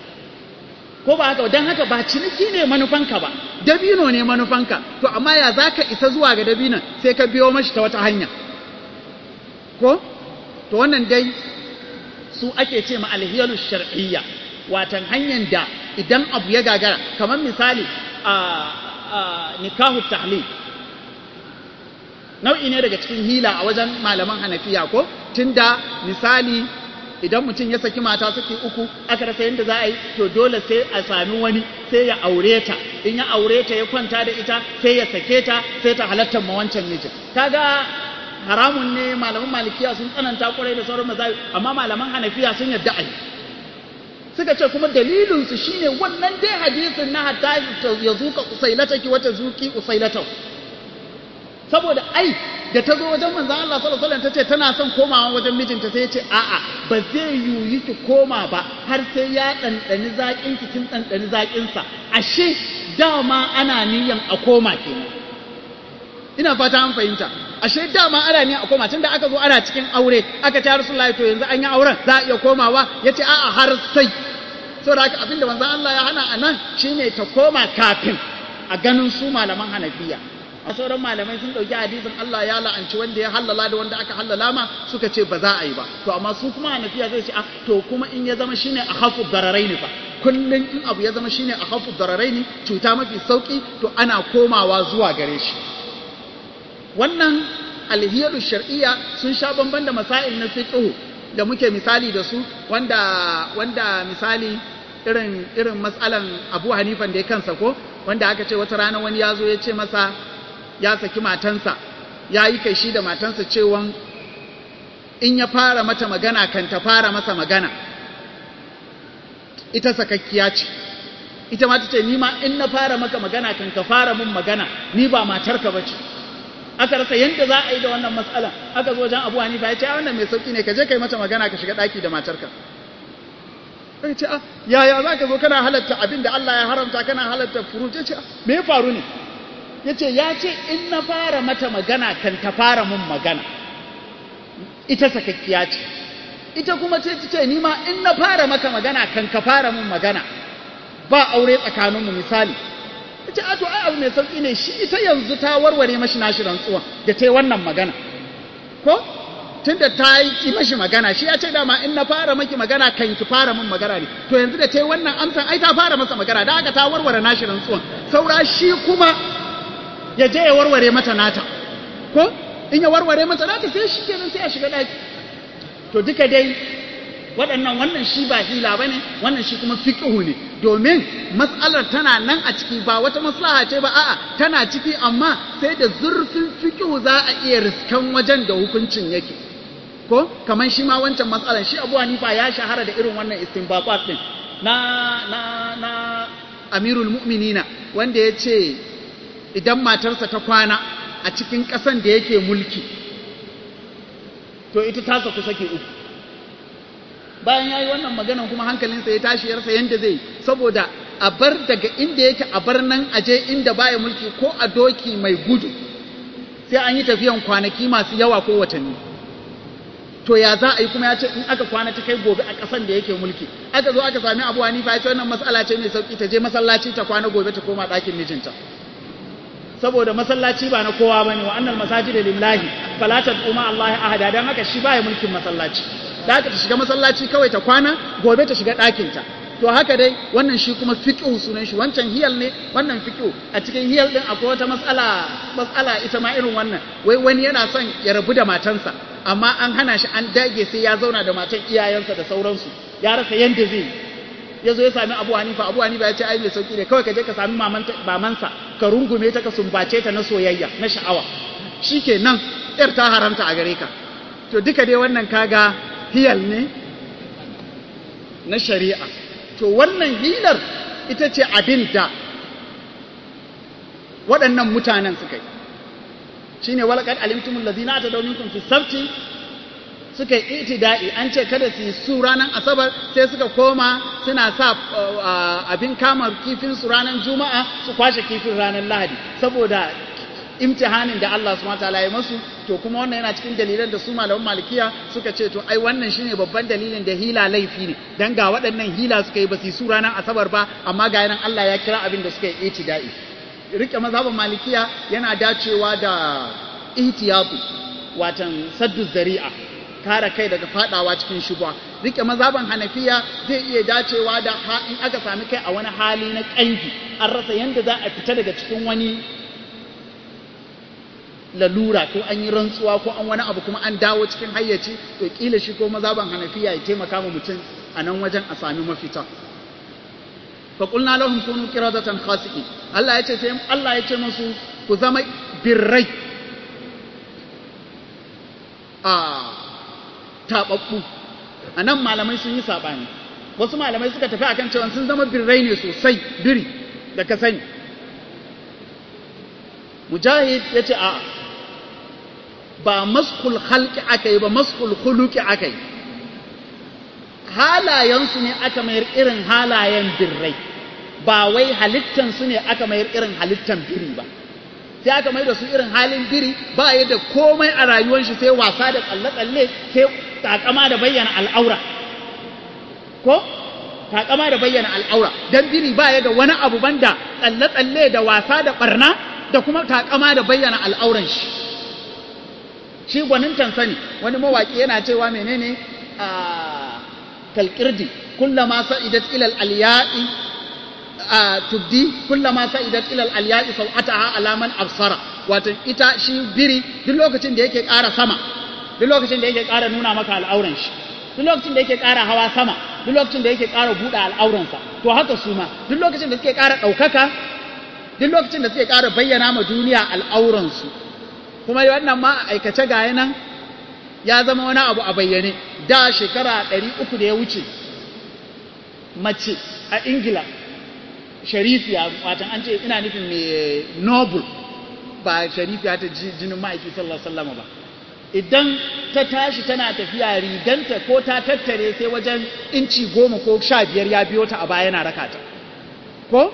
ko ba haka don haka ba ciniki ne manufanka ba dabino ne manufanka to amma ya za ka isa zuwa ga dabinon sai ka biyo mashi ta wata hanya ko to wannan dai su ake ce ma alhiyalu shar'iyya watan hanyar da idan abu ya gagara kamar misali a nikahu tahlil nau'i ne daga cikin hila a wajen malaman hanafiya ko tunda misali idan mutum ya saki mata saki uku aka rasa yadda za a yi to dole sai a sami wani sai ya aure ta in ya aure ta ya kwanta da ita sai ya sake ta sai ta halatta ma wancan mijin kaga haramun ne malaman malikiya sun tsananta kwarai da sauran mazayi amma malaman hanafiya sun yarda a yi suka ce kuma dalilinsu shine wannan dai hadisin na hatta ya zuka usailataki wata zuki usailatau saboda ai da ta zo wajen manzan Allah sallallahu alaihi wasallam tace tana son komawa wajen mijinta sai ya ce a'a ba zai yiwu ki koma ba har sai ya ɗanɗani zaƙin ki kin ɗanɗani zaƙin sa ashe dama ana niyan a koma kenan ina fata an fahimta ashe dama ana niyan a koma tunda aka zo ana cikin aure aka ta Rasulullahi to yanzu an yi auren za a iya komawa yace a'a har sai saboda haka abinda manzan Allah ya hana anan shine ta koma kafin a ganin su malaman Hanafiya a sauran malamai sun ɗauki hadisin Allah ya la'anci wanda ya hallala da wanda aka hallala ma suka ce ba za a yi ba to amma su kuma hanafiya zai ce to kuma in ya zama shine a hafu dararai ne fa kullum in abu ya zama shine a hafu dararai ne cuta mafi sauki to ana komawa zuwa gare shi wannan alhiyalu shar'iyya sun sha bamban da masail na fiqh da muke misali da su wanda wanda misali irin irin matsalan Abu Hanifan da ya kansa ko wanda aka ce wata rana wani ya zo ya ce masa ya saki matansa ya yi kai shi da matansa cewan in ya fara mata magana kan ta fara masa magana ita sakakkiya ce ita ma ta ce ni ma in na fara maka magana kan ka fara mun magana ni ba matarka ba ce aka rasa yadda za a yi da wannan matsalan aka zo wajen abu hanifa ya ce a wannan mai sauki ne ka je kai mata magana ka shiga ɗaki da matarka aka ce a yaya za ka zo kana halatta abin da Allah ya haramta kana halatta furuj ya ce me ya faru ne ya ce ya ce in na fara mata magana kan ta fara mun magana ita sakakkiya ce ita kuma ce ta ce ni ma in na fara maka magana kan ka fara mun magana ba aure tsakaninmu misali ya ce ato ai abu mai sauƙi ne shi ita yanzu ta warware mashi nashi rantsuwa da ta yi wannan magana ko tunda ta yi ki mashi magana shi ya ce dama in na fara maki magana kan ki fara min magana ne to yanzu da ta yi wannan amsan ai ta fara masa magana da haka ta warware nashi rantsuwan saura shi kuma ya je ya warware mata nata ko in ya warware mata nata sai shi kenan sai ya shiga ɗaki to duka dai waɗannan wannan shi ba hila ba ne wannan shi kuma fiƙihu ne domin matsalar tana nan a ciki ba wata maslaha ce ba a'a tana ciki amma sai da zurfin fiƙihu za a iya riskan wajen da hukuncin yake ko kamar shi ma wancan matsalar shi abu hanifa ya shahara da irin wannan istinbaqat din na na na amirul mu'minina wanda ya ce idan matarsa ta kwana a cikin ƙasan da yake mulki to ita ta saku sake uku bayan ya yi wannan maganan kuma hankalinsa ya tashi ya rasa yadda zai saboda a bar daga inda yake a bar nan aje inda baya mulki ko a doki mai gudu sai an yi tafiyan kwanaki masu yawa ko watanni to ya za a yi kuma ya ce in aka kwana ta kai gobe a ƙasan da yake mulki aka zo aka sami abu hanifa ya ce wannan matsala ce mai sauki ta je masallaci ta kwana gobe ta koma ɗakin mijinta saboda masallaci ba na kowa bane wa annal masajid lillahi fala tad'u ma Allah ahada dan haka shi baya mulkin masallaci da haka ta shiga masallaci kawai ta kwana gobe ta shiga ɗakin ta to haka dai wannan shi kuma fiqhu sunan shi wancan hiyal ne wannan fiqhu a cikin hiyal din akwai wata matsala matsala ita ma irin wannan wai wani yana son ya rabu da matansa amma an hana shi an dage sai ya zauna da matan iyayensa da sauransu ya rasa yanda zai ya zo ya sami abu hanifa abu hanifa ya ce ai mai sauki ne kawai ka je ka sami mamansa ka rungume ta ka sumbace ta na soyayya na sha'awa shi ke nan yar ta haramta a gare ka to duka dai wannan kaga hiyal ne na shari'a to wannan hilar ita ce abin da waɗannan mutanen suka yi shi ne walakar alimtumul lazina ta dauninkum fi sabti suka yi itida'i an ce kada su yi su ranar asabar sai suka koma suna sa abin kama kifin su ranar juma'a su kwashe kifin ranar lahadi saboda imtihanin da Allah su mata ya masu to kuma wannan yana cikin dalilan da su malaman malikiya suka ce to ai wannan shine babban dalilin da hila laifi ne dan ga waɗannan hila suka yi ba su yi su ranar asabar ba amma ga yanan Allah ya kira abin da suka yi itida'i rike mazhaban malikiya yana dacewa da ihtiyatu watan saddu zari'a kare kai daga fadawa cikin shubha rike mazaban hanafiya zai iya dacewa da in aka sami kai a wani hali na kangi an rasa yanda za a fita daga cikin wani lalura ko an yi rantsuwa ko an wani abu kuma an dawo cikin hayyaci to kila shi ko mazaban hanafiya ya taimaka ma mutum a nan wajen a sami mafita fa qulna lahum kunu qiradatan khasiqin Allah ya ce sai Allah ya ce musu ku zama birrai a taɓaɓɓu a nan malamai sun yi saɓani wasu malamai suka tafi akan cewa sun zama birrai ne sosai biri da ka sani mujahid ya ce a ba maskul halki aka yi ba maskul huluki aka yi halayensu ne aka mayar irin halayen birrai ba wai halittansu ne aka mayar irin halittan biri ba sai aka mai da su irin halin biri ba ya da komai a rayuwar shi sai wasa da tsalle-tsalle sai takama da bayyana al'aura ko takama da bayyana al'aura dan biri ba ya da wani abu banda tsalle-tsalle da wasa da barna da kuma takama da bayyana al'auran shi shi gwanin sani wani mawaki yana cewa menene a kalkirdi kullama sa'idat ilal alya'i tubdi kullama sa'idat ila al-alya'i sawataha alaman absara wato ita shi biri duk lokacin da yake ƙara sama duk lokacin da yake ƙara nuna maka al'auran shi duk lokacin da yake ƙara hawa sama duk lokacin da yake ƙara buɗe al'auransa to haka su ma duk lokacin da suke ƙara ɗaukaka duk lokacin da suke ƙara bayyana ma duniya al'auransu kuma wannan ma a aikace ga nan ya zama wani abu a bayyane da shekara ɗari uku da ya wuce mace a ingila sharifiya watan an ce ina nufin mai noble ba sharifiya ta jinin ma'aiki sallallahu alaihi wasallam ba idan ta tashi tana tafiya riganta ko ta tattare sai wajen inci goma ko sha biyar ya biyo ta a baya yana rakata ko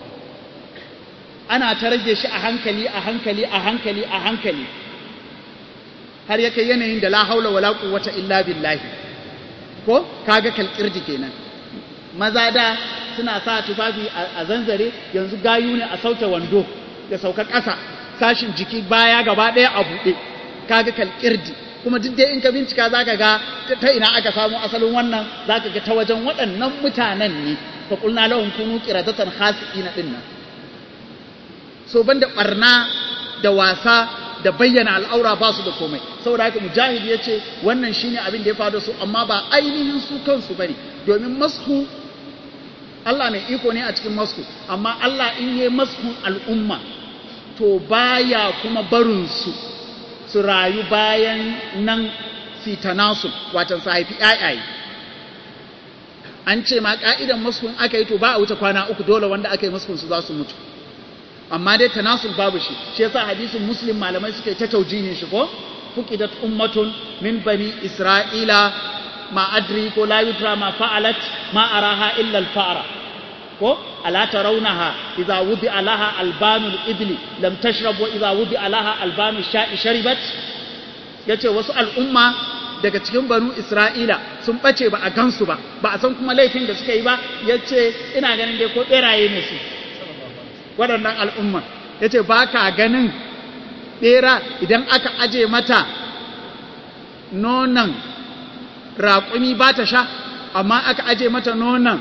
ana ta rage shi a hankali a hankali a hankali a hankali har ya kai yanayin da la haula wala quwwata illa billahi ko kaga kalkirji kenan maza da suna sa tufafi a zanzare yanzu gayu ne a sauke wando da sauka ƙasa sashin jiki baya gaba ɗaya a buɗe kaga kalkirji kuma duk dai in ka bincika zaka ga ta ina aka samu asalin wannan zaka ga ta wajen waɗannan mutanen ne fa qulna lahum kunu qiradatan khasiina dinnan so banda barna da wasa da bayyana al'aura ba su da komai saboda haka mujahid ya ce wannan shine abin da ya faru su amma ba ainihin su kansu bane domin masku Allah mai iko ne a cikin masku amma Allah in yi maskun al'umma to baya kuma barin su su rayu bayan nan sitanasu watan su haifi ƴaƴaye an ce ma ka'idan maskun aka yi to ba a wuce kwana uku dole wanda aka yi maskun su za su mutu amma dai tanasul babu shi shi yasa hadisin muslim malamai suka yi ta taujihin shi ko fuqidat ummatun min bani isra'ila ma adri ko la yutra ma fa'alat ma araha illa al fa'ra ko ala tarawnaha idza wudi alaha albanu al ibli lam tashrab wa idza wudi alaha albanu sha'i sharibat yace wasu al'umma daga cikin banu isra'ila sun bace ba a gansu ba ba a san kuma laifin da suka yi ba yace ina ganin dai ko beraye ne su waɗannan al'umma ya ce ba ka ganin ɓera idan aka aje mata nonon raƙumi ba ta sha amma aka aje mata nonon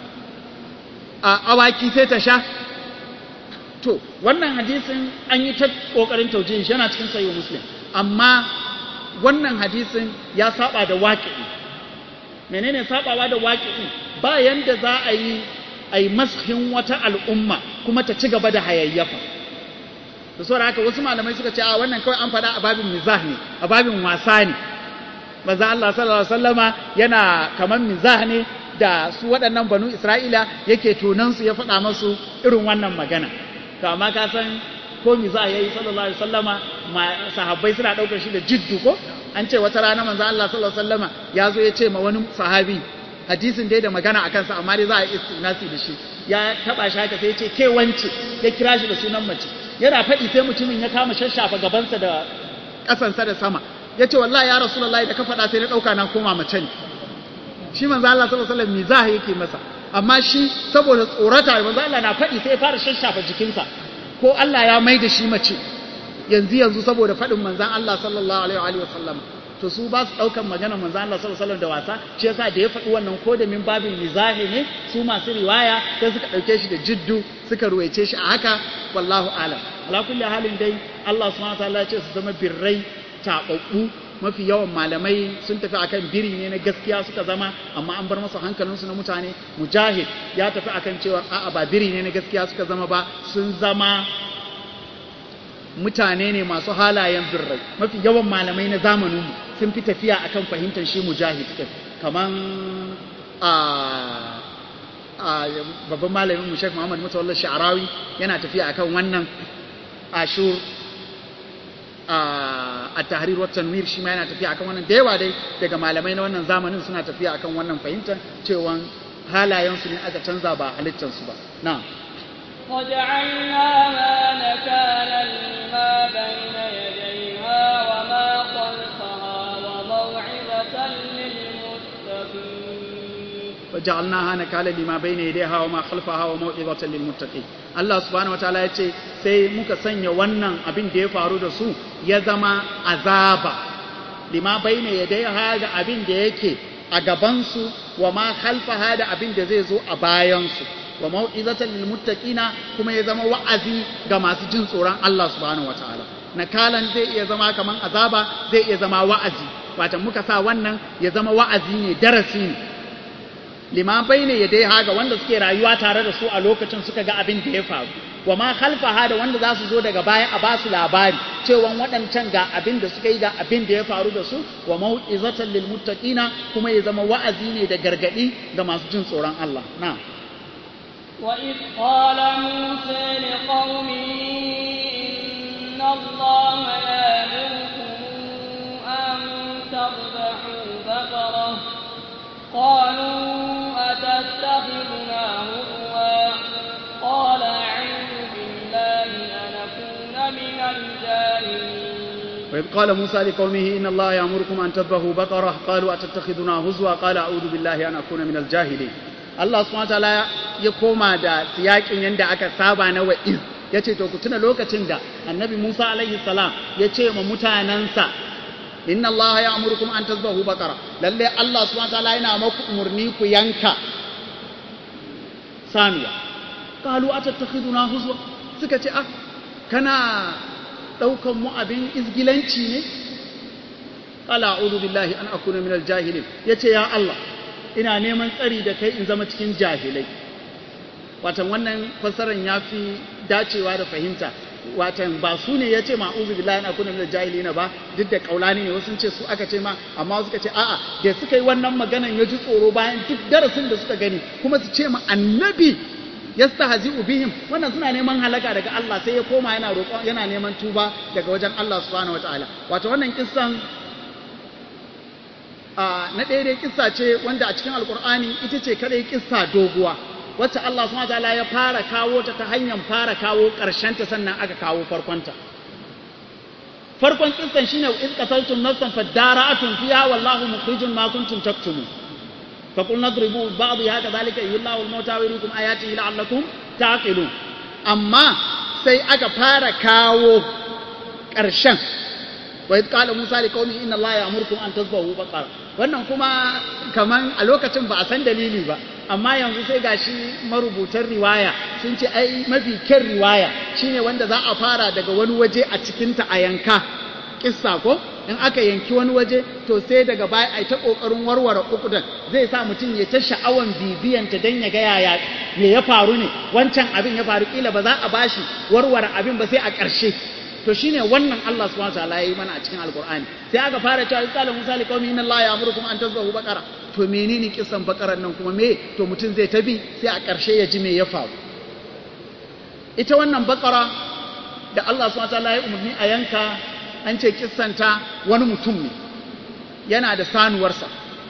awaki sai ta sha to wannan hadisin an yi ta ƙoƙarin taujin shi yana cikin sayo muslim amma wannan hadisin ya saba da waƙi'i menene sabawa da waƙi'i ba yanda za a yi a yi mashin wata al'umma kuma ta ci gaba da hayayyafa da saboda haka wasu malamai suka ce a wannan kawai an faɗa a babin mizah ne a babin wasa ne maza Allah sallallahu alaihi wasallama yana kamar mizah ne da su waɗannan banu Isra'ila yake tunan su ya faɗa masu irin wannan magana to amma ka san ko mizah yayi sallallahu alaihi wasallama sahabbai suna ɗaukar shi da jiddu ko an ce wata rana manzo Allah sallallahu alaihi wasallama ya zo ya ce ma wani sahabi hadisin dai da magana a kansa amma dai za a istinasi da shi ya taba shi haka sai ya ce ke wance ya kira shi da sunan mace yana faɗi sai mutumin ya kama shashafa gabansa da ƙasansa da sama ya ce wallahi ya rasulullahi da ka faɗa sai na ɗauka na koma mace ne shi manzo Allah sallallahu alaihi wasallam mizaha yake masa amma shi saboda tsorata manzo Allah na faɗi sai ya fara shashafa jikinsa ko Allah ya mai da shi mace yanzu yanzu saboda faɗin manzon Allah sallallahu alaihi wa sallam to su ba su ɗaukan magana manzo Allah sallallahu alaihi da wasa shi yasa da ya faɗi wannan ko da min babin mizahi ne su masu riwaya sai suka ɗauke shi da jiddu suka ruwaice shi a haka wallahu alam ala kulli halin dai Allah subhanahu wataala ya ce su zama birrai taɓaɓɓu mafi yawan malamai sun tafi akan biri ne na gaskiya suka zama amma an bar masa hankalinsu na mutane mujahid ya tafi akan cewa a'a ba biri ne na gaskiya suka zama ba sun zama mutane ne masu halayen birrai mafi yawan malamai na zamaninmu sun fi tafiya akan fahimtar shi mujahid din kaman a babban malamin mu Sheikh Muhammad Mutawalla Sha'rawi yana tafiya akan wannan ashur a tahrir wa tanwir shi ma yana tafiya akan wannan da yawa dai daga malamai na wannan zamanin suna tafiya akan wannan fahimtar cewa halayensu ne aka canza ba halittarsu ba na'am وجعلناها نكالا لما بين يديها وما خلفها وموعظة للمتقين وجعلناها نكالا لما بين يديها وما خلفها وموعظة للمتقين Allah subhanahu wataala ya ce sai muka sanya wannan abin da ya faru da su ya zama azaba lima baina yadayha da abin da yake a gabansu wa ma khalfaha da abin da zai zo a bayansu wa mau'izatan lil muttaqina kuma ya zama wa'azi ga masu jin tsoron Allah subhanahu wataala nakalan zai iya zama kaman azaba zai iya zama wa'azi wato muka sa wannan ya zama wa'azi ne darasi ne liman bayne ya dai haga wanda suke rayuwa tare da su a lokacin suka ga abin da ya faru wa ma khalfaha da wanda za su zo daga baya a basu labari cewa waɗancan ga abin da suka yi ga abin da ya faru da su wa mau'izatan lil muttaqina kuma ya zama wa'azi ne da gargadi ga masu jin tsoron Allah na'am وإذ قال موسى لقومه إن الله يأمركم أن تذبحوا بقرة قالوا أتتخذنا هزوا قال أعوذ بالله أن أكون من الجاهلين وإذ قال موسى لقومه إن الله يأمركم أن تذبحوا بقرة قالوا أتتخذنا هزوا قال أعوذ بالله أن أكون من الجاهلين Allah subhanahu wataala ya koma da siyakin yanda aka saba na wa'iz ya ce to ku tuna lokacin da annabi Musa alaihi salam ya ce ma mutanensa inna Allah ya amurkum an tazbahu baqara lalle Allah subhanahu wataala yana maku umurni ku yanka saniya qalu atattakhiduna huzwa suka ce ah kana daukan mu abin izgilanci ne qala a'udhu billahi an akuna min al-jahilin yace ya Allah ina neman tsari da kai in zama cikin jahilai watan wannan fassarar ya fi dacewa da fahimta watan ba su ne ya ce ma uzu billahi na kuna min jahilina ba duk da kaulani ne wasu ce su aka ce ma amma wasu ka ce a'a da suka yi wannan maganan ya ji tsoro bayan duk darasin da suka gani kuma su ce ma annabi yastahzi'u bihim wannan suna neman halaka daga Allah sai ya koma yana roƙon yana neman tuba daga wajen Allah subhanahu wataala wato wannan kissan na ɗaya dai kissa ce wanda a cikin alkur'ani ita ce kadai kissa doguwa wacce Allah subhanahu wataala ya fara kawo ta ta hanyar fara kawo ƙarshen ta sannan aka kawo farkonta farkon kissan shine in qataltum nafsan fadara'atun fiha wallahu mukhrijun ma kuntum taktumun fa qulna dribu ba'dha kadhalika yullahu al-mauta wa yuriikum ayatihi la'allakum taqilun amma sai aka fara kawo ƙarshen wa idh qala musa liqaumihi inna allaha ya'murukum an tadhbahu baqara wannan kuma kaman a lokacin ba a san dalili ba amma yanzu sai gashi marubutan riwaya sun ce ai mafi kyan riwaya shine wanda za a fara daga wani waje a cikinta a yanka kissa ko in aka yanki wani waje to sai daga baya ai ta kokarin warware ukudan zai sa mutum ya ta sha'awan bibiyanta dan ya ga yaya me ya faru ne wancan abin ya faru kila ba za a bashi warware abin ba sai a ƙarshe to shine wannan Allah subhanahu wa ta'ala yayi mana a cikin alqur'ani sai aka fara cewa qala musa li qaumi inna allaha ya'murukum an tazbahu baqara to menene kisan bakaran nan kuma me to mutum zai tabi sai a ƙarshe ya ji me ya faru ita wannan bakara da Allah subhanahu wa ta'ala ya umarni a yanka an ce kissanta wani mutum ne yana da sanuwarsa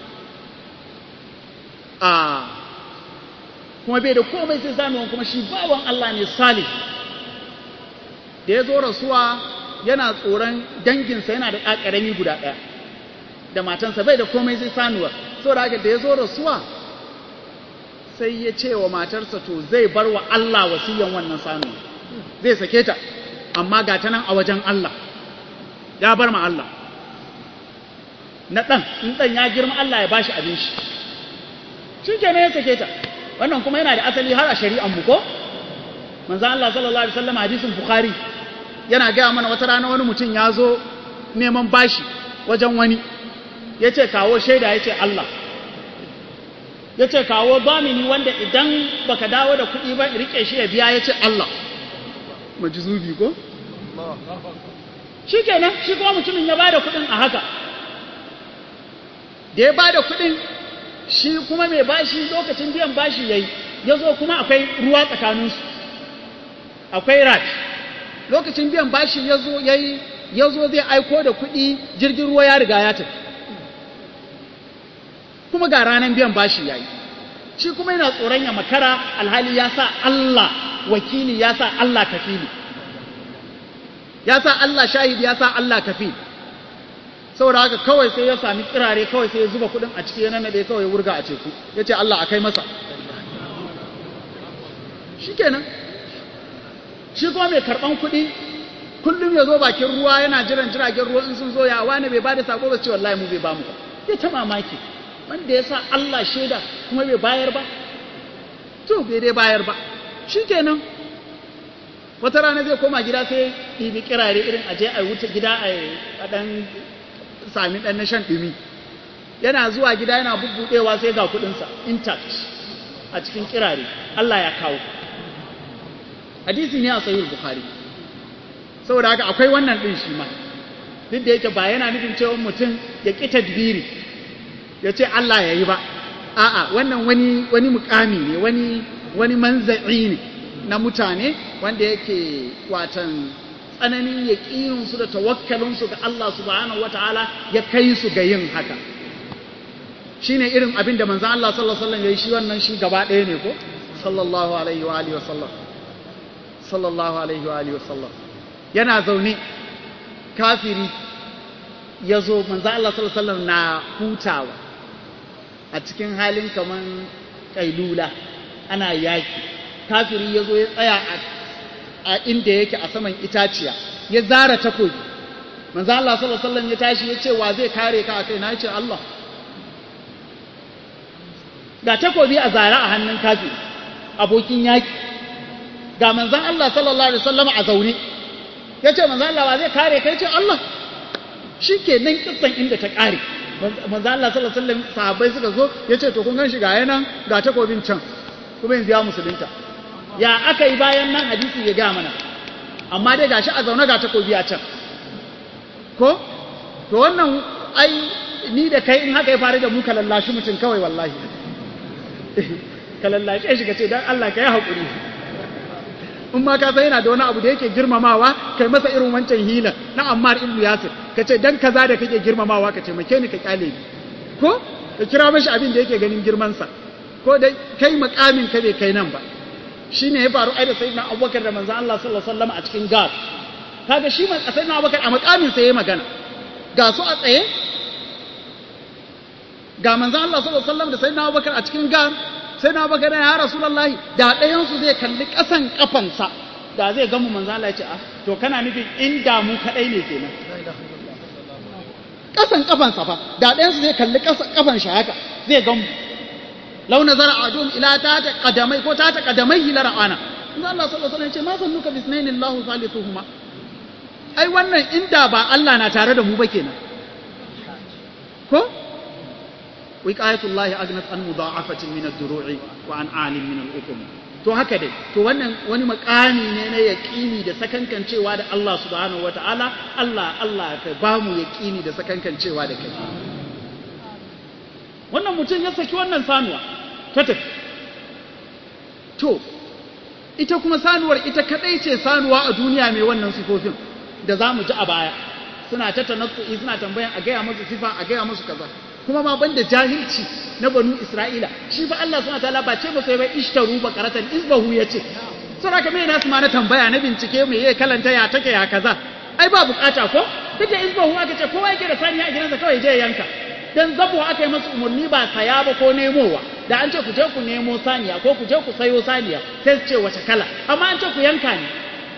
a kuma bai da komai sai sanuwan kuma shi bawan Allah ne salih da ya zo rasuwa yana tsoron danginsa yana da ƙaƙarami guda ɗaya da matansa bai da komai sai sanuwar saboda haka da ya zo rasuwa sai ya ce wa matarsa to zai bar wa Allah wasiyan wannan sanuwa zai sake ta amma ga ta nan a wajen Allah ya bar ma Allah na ɗan in ɗan ya girma Allah ya bashi abin shi shi ke ya sake ta wannan kuma yana da asali har a shari'an mu ko manzo Allah sallallahu alaihi wasallam hadisin bukhari yana gaya mana wata rana wani mutum ya zo neman bashi wajen wani ya ce kawo shaida ya ce Allah ya ce kawo domini wanda idan baka dawo da kuɗi ba rike shi ya biya ya ce Allah majizubi ko? shi kenan shi kuma mutumin ya bada kuɗin a haka da ya bada kuɗin shi kuma mai bashi lokacin biyan bashi ya yi ya zo kuma akwai ruwa tsakaninsu akwai rat lokacin biyan bashi ya zo ya yi ya zo zai aiko da kuɗi jirgin ruwa ya riga ya tafi kuma ga ranar biyan bashi ya yi shi kuma yana tsoron ya makara alhali ya sa Allah wakili ya sa Allah kafili ya sa Allah shahidi ya sa Allah kafili saboda haka kawai sai ya sami kirare kawai sai ya zuba kuɗin a ciki yana nade kawai wurga a teku ya ce Allah a kai masa shi kenan shi kuma mai karɓan kuɗi kullum ya zo bakin ruwa yana jiran jiragen ruwa in sun zo ya wani bai bada sako ba ce wallahi mu bai ba mu ba ya ta mamaki wanda ya sa Allah shaida kuma bai bayar ba to bai dai bayar ba shikenan wata rana zai koma gida sai ɗibi kirare irin aje a wuce gida a ɗan sami ɗan na shan ɗumi yana zuwa gida yana bubbuɗewa sai ga kuɗinsa intact a cikin kirare Allah ya kawo hadisi ne a sahih bukhari saboda haka akwai wannan din shi ma duk da yake ba yana nufin cewa mutum ya ƙi tadbiri ya ce Allah ya yi ba a'a wannan wani wani mukami ne wani wani manza'i ne na mutane wanda yake watan tsananin yaƙininsu da tawakkalinsu ga Allah subhanahu wataala ya kai su ga yin haka shine irin abin da manzon Allah sallallahu alaihi wasallam yayi shi wannan shi gaba ɗaya ne ko sallallahu alaihi wa alihi wasallam sallallahu alaihi wa alihi wasallam yana zaune kafiri ya zo manzo Allah sallallahu alaihi wasallam na hutawa a cikin halin kaman kailula ana yaki kafiri ya zo ya tsaya a inda yake a saman itaciya ya zara takobi manzo Allah sallallahu alaihi wasallam ya tashi ya ce wa zai kare ka akai na ya ce Allah ga takobi a zara a hannun kafiri abokin yaki ga manzon Allah sallallahu alaihi wasallam a zaune ya ce manzon Allah wa zai kare kai ce Allah shi ke nan kissan inda ta ƙare manzo Allah sallallahu alaihi wasallam sahabbai suka zo ya ce to kun gan shi ga yanan ga takobin can kuma yanzu ya musulunta ya aka yi bayan nan hadisi ya ga mana amma dai gashi a zaune ga takobi a can ko to wannan ai ni da kai in haka ya faru da mu ka lallashi mutum kawai wallahi ka lallashe shi ka ce dan Allah ka yi haƙuri in ma ka san yana da wani abu da yake girmamawa kai masa irin wancan hila na Ammar ibn Yasir ka ce dan kaza da kake girmamawa ka ce make ni ka kyale ni ko ka kira mashi abin da yake ganin girman sa ko dai kai makamin ka bai kai nan ba shine ya faru ai da sayyidina Abubakar da manzon Allah sallallahu alaihi wasallam a cikin gar kaga shi man sayyidina Abubakar a makamin sa yayi magana ga su a tsaye ga manzon Allah sallallahu alaihi wasallam da sayyidina Abubakar a cikin gar sai na bagana ya rasulullahi da ɗayansu zai kalli ƙasan ƙafansa da zai gamu manzo Allah ya ce ah to kana nufin inda mu kadai ne kenan ƙasan ƙafansa fa da ɗayansu zai kalli ƙasan ƙafan shi haka zai gamu law nazara adum ila ta ta qadamai ko ta ta qadamai la ra'ana manzo Allah sallallahu alaihi wasallam ya ce ma sannuka bisnaini Allahu thalithuhuma ai wannan inda ba Allah na tare da mu ba kenan ko wiqayatullahi agnat an mudha'afatin min ad-duru'i wa an 'alim min al-ukum to haka dai to wannan wani makami ne na yaqini da sakankancewa da Allah subhanahu wata'ala Allah Allah ka ba mu yaqini da sakankancewa da kai wannan mutum ya saki wannan sanuwa ta tafi to ita kuma sanuwar ita kadai ce sanuwa a duniya mai wannan sifofin da za mu ji a baya suna ta tanassu'i suna tambayan a gaya musu sifa a gaya musu kaza kuma ma banda jahilci na banu Isra'ila shi fa Allah subhanahu wataala ba ce ba sai bai ishtaru bakaratan isbahu yace saboda me nasu ma na tambaya na bincike me yake kalanta ya take ya kaza ai ba bukata ko kace isbahu aka ce kowa yake da saniya a gidansa kawai je yanka dan zabo aka yi masa umarni ba saya ba ko nemowa da an ce ku je ku nemo saniya ko ku je ku sayo saniya sai su ce wace kala amma an ce ku yanka ne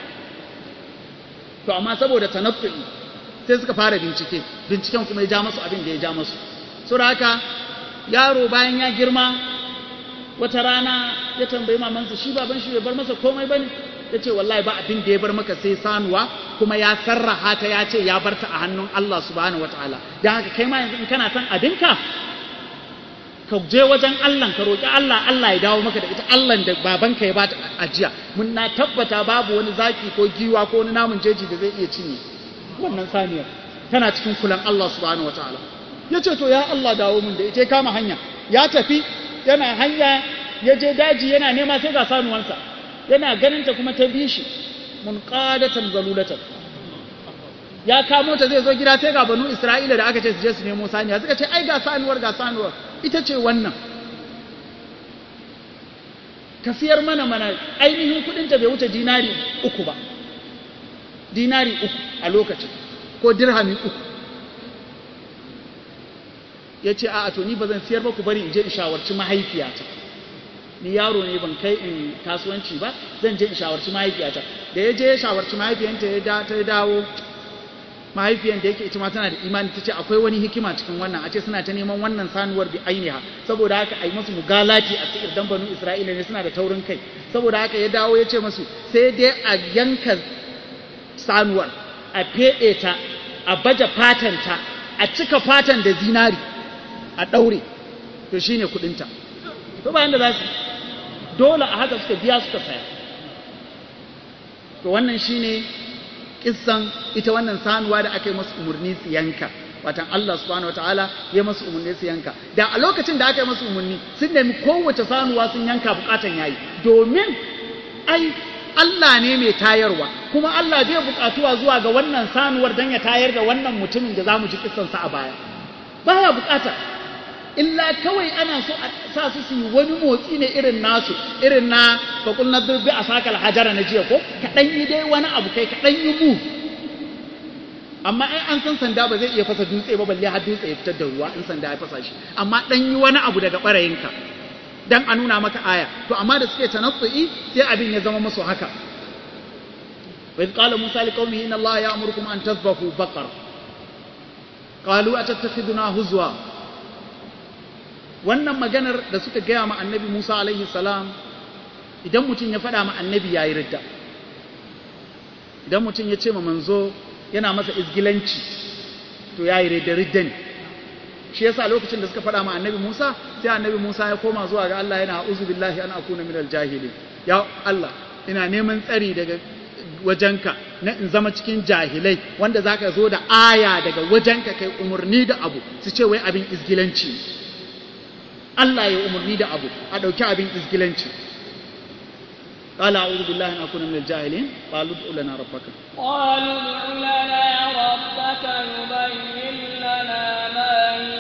to amma saboda tanaffu'i sai suka fara bincike binciken kuma ya ja masu abin da ya ja masu saboda haka yaro bayan ya girma wata rana ya tambayi mamansa shi baban shi bai bar masa komai bane ya ce wallahi ba abin da ya bar maka sai sanuwa kuma ya sarraha ta ya ce ya bar ta a hannun Allah subhanahu wataala don haka kai ma yanzu in kana son abinka ka je wajen Allah ka roƙi Allah Allah ya dawo maka da ita Allah da babanka ya ba ta ajiya mun na tabbata babu wani zaki ko giwa ko wani namun jeji da zai iya cinye wannan saniyar tana cikin kulan Allah subhanahu wataala ya ce to ya Allah dawo mun da ita ya kama hanya ya tafi yana hanya ya je daji yana nema sai ga sanuwansa yana ganin ta kuma ta bi shi mun qadatan zalulatan ya kamo ta zai zo gida sai ga banu Isra'ila da aka ce su je su nemo saniya suka ce ai ga sanuwar ga sanuwar ita ce wannan ka siyar mana mana ainihin kudin ta bai wuce dinari uku ba dinari uku a lokacin ko dirhami uku ya ce a to ni ba zan siyar ba ku bari in je in shawarci mahaifiyata ni yaro ne ban kai in kasuwanci ba zan je in shawarci mahaifiyata da ya je ya shawarci mahaifiyanta ya da ta dawo mahaifiyan da yake ita ma tana da imani ta ce akwai wani hikima cikin wannan a ce suna ta neman wannan sanuwar bi ainiha saboda haka a yi masu mugalati a cikin dan banu isra'ila ne suna da taurin kai saboda haka ya dawo ya ce masu sai dai a yanka sanuwar a feɗe ta a baje fatanta a cika fatan da zinari a ɗaure to shi ne kuɗinta to bayan da za su dole a haka suka biya suka saya to wannan shi ne ƙisan ita wannan sanuwa da aka yi masu umarni su yanka watan Allah subhanahu wataala ya masu umarni su yanka da a lokacin da aka yi masu umarni sun nemi kowace sanuwa sun yanka bukatan yayi domin ai Allah ne mai tayarwa kuma Allah zai buƙatuwa zuwa ga wannan sanuwar don ya tayar da wannan mutumin da za mu ji kissansa a baya baya buƙata illa kawai ana so a sa su su yi wani motsi ne irin nasu irin na fakul na durbi a sakal hajara na jiya ko kaɗan yi dai wani abu kai kaɗan yi mu amma ai an san sanda ba zai iya fasa dutse ba balle har dutse ya fitar da ruwa in sanda ya fasa shi amma ɗan yi wani abu daga ɓarayinka dan a nuna maka aya to amma da suke tanatsu'i sai abin ya zama musu haka wa qala musa liqaumihi inna allaha ya'murukum an tadhbahu baqar qalu atattakhiduna huzwa wannan maganar da suka gaya ma annabi Musa alaihi salam idan mutum ya faɗa ma annabi yayi ridda idan mutum ya ce ma manzo yana masa izgilanci to yayi ridda ridda ne shi yasa lokacin da suka faɗa ma annabi Musa sai annabi Musa ya koma zuwa ga Allah yana a'udhu billahi an akuna minal jahilin ya Allah ina neman tsari daga wajenka na in zama cikin jahilai wanda zaka zo da aya daga wajenka kai umarni da abu su ce wai abin izgilanci Allah ya umarni da abu a ɗauki abin izgilanci قال أعوذ بالله أن أكون من الجاهلين قالوا ادع لنا ربك قالوا ادع لنا ربك يبين لنا ما هي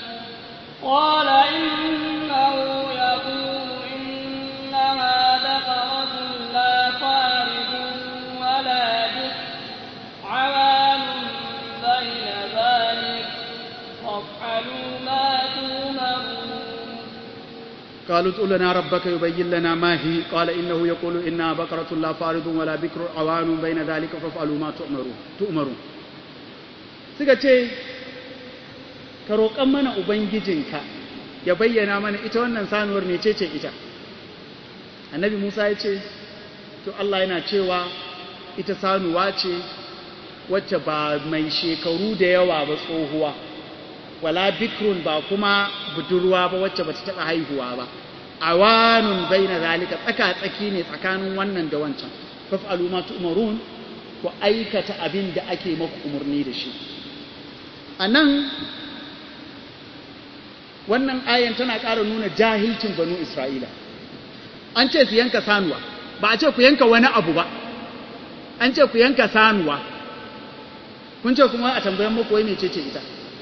قال إنه يقول إنها بقرة لا فارض ولا بكر عوام بين ذلك فافعلوا ما تؤمرون قالوا ادع لنا ربك يبين لنا ما هي قال إنه يقول إنها بقرة لا فارض ولا بكر عوان بين ذلك فافعلوا ما تؤمرون تؤمرون suka ce ka roƙan mana ubangijinka ya bayyana mana ita wannan sanuwar mecece ita annabi musa ya ce to allah yana cewa ita sanuwa ce wacce ba mai shekaru da yawa ba tsohuwa wala bikrun ba kuma budurwa ba wacce bata taɓa haihuwa ba awanun baina zalika tsaka tsaki ne tsakanin wannan da wancan faf'alu ma tu'marun ku aikata abin da ake maku umarni da shi anan wannan ayan tana ƙara nuna jahilcin banu isra'ila an ce su yanka sanuwa ba a ce ku yanka wani abu ba an ce ku yanka sanuwa kun ce kuma a tambayan muku wai mecece ita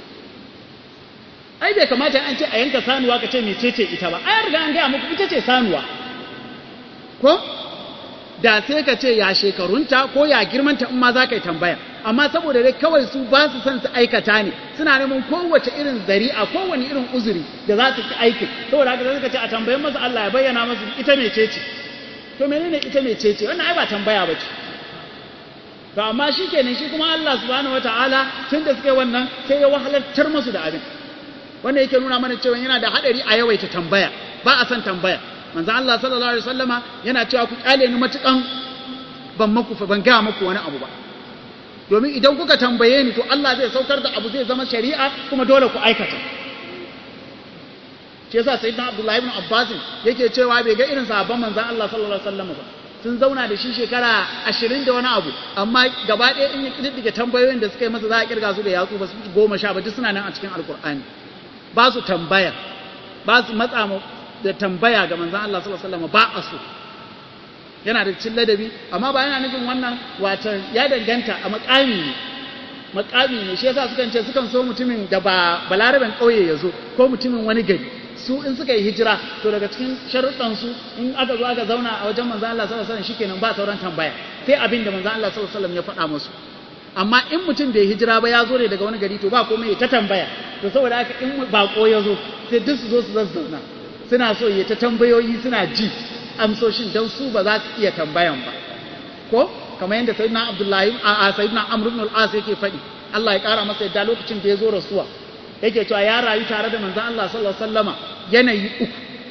ai bai kamata an ce a yanka sanuwa ka ce mecece ita ba ai riga an gaya muku ita ce sanuwa ko da sai ka ce ya shekarunta ko ya girmanta in ma za ka yi tambaya amma saboda dai kawai su ba su son su aikata ne suna neman kowace irin zari'a kowane irin uzuri da za su ki aikin saboda haka suka ce a tambayin masa Allah ya bayyana masu ita mecece to menene ita mecece wannan ai ba tambaya ba ce to amma shi kenan shi kuma Allah subhanahu wataala tun da suka yi wannan sai ya wahalartar masu da abin wanda yake nuna mana cewa yana da hadari a yawaita tambaya ba a son tambaya manzo Allah sallallahu alaihi wasallama yana cewa ku kyale ni matukan ban maku ban ga muku wani abu ba domin idan kuka tambaye ni to Allah zai saukar da abu zai zama shari'a kuma dole ku aikata shi yasa sayyidina Abdullah ibn Abbas yake cewa bai ga irin sahabban manzon Allah sallallahu alaihi wasallama ba sun zauna da shi shekara ashirin da wani abu amma gaba ɗaya in ya ƙididdige tambayoyin da suka yi masa za a ƙirga su da yatsu ba su goma sha ba duk suna nan a cikin alkur'ani ba su tambaya ba su matsa da tambaya ga manzan Allah sallallahu alaihi wasallam ba a so yana da cin ladabi amma ba yana nufin wannan watan ya danganta a makami ne makami ne shi yasa sukan ce sukan so mutumin da ba balaraben ƙauye ya zo ko mutumin wani gari su in suka yi hijira to daga cikin sharuɗan su in aka zo aka zauna a wajen manzan Allah sallallahu alaihi wasallam shikenan ba sauran tambaya sai abin da manzan Allah sallallahu alaihi wasallam ya faɗa musu amma in mutum bai hijira ba ya zo ne daga wani gari to ba komai ya ta tambaya to saboda haka in bako ya zo sai duk su zo su zazzauna suna so ya ta tambayoyi suna ji amsoshin don su ba za su iya tambayan ba ko kamar yadda sayyidina abdullahi a sayyidina amr ibn al-as yake faɗi Allah ya ƙara masa yadda lokacin da ya zo rasuwa yake cewa ya rayu tare da manzon Allah sallallahu alaihi wasallama yanayi uku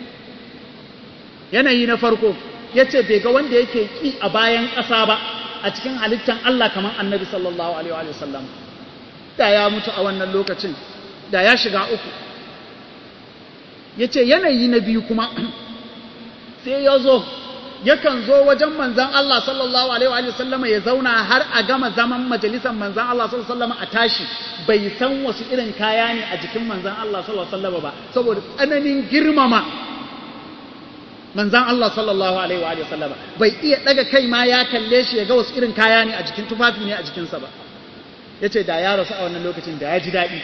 yanayi na farko yace bai ga wanda yake ki a bayan ƙasa ba a cikin halittan Allah kamar annabi sallallahu alaihi wa sallam da ya mutu a wannan lokacin da ya shiga uku ya ce yanayi na biyu kuma sai ya zo yakan zo wajen manzan Allah sallallahu alaihi wa sallama ya zauna har a gama zaman majalisar manzan Allah sallallahu alaihi wa sallama a tashi bai san wasu irin kaya ne a jikin manzan Allah sallallahu alaihi wa sallama ba saboda tsananin girmama manzan Allah sallallahu alaihi wa sallama bai iya daga kai ma ya kalle shi ya ga wasu irin kaya ne a jikin tufafi ne a jikinsa ba yace da ya rasu a wannan lokacin da ya ji daɗi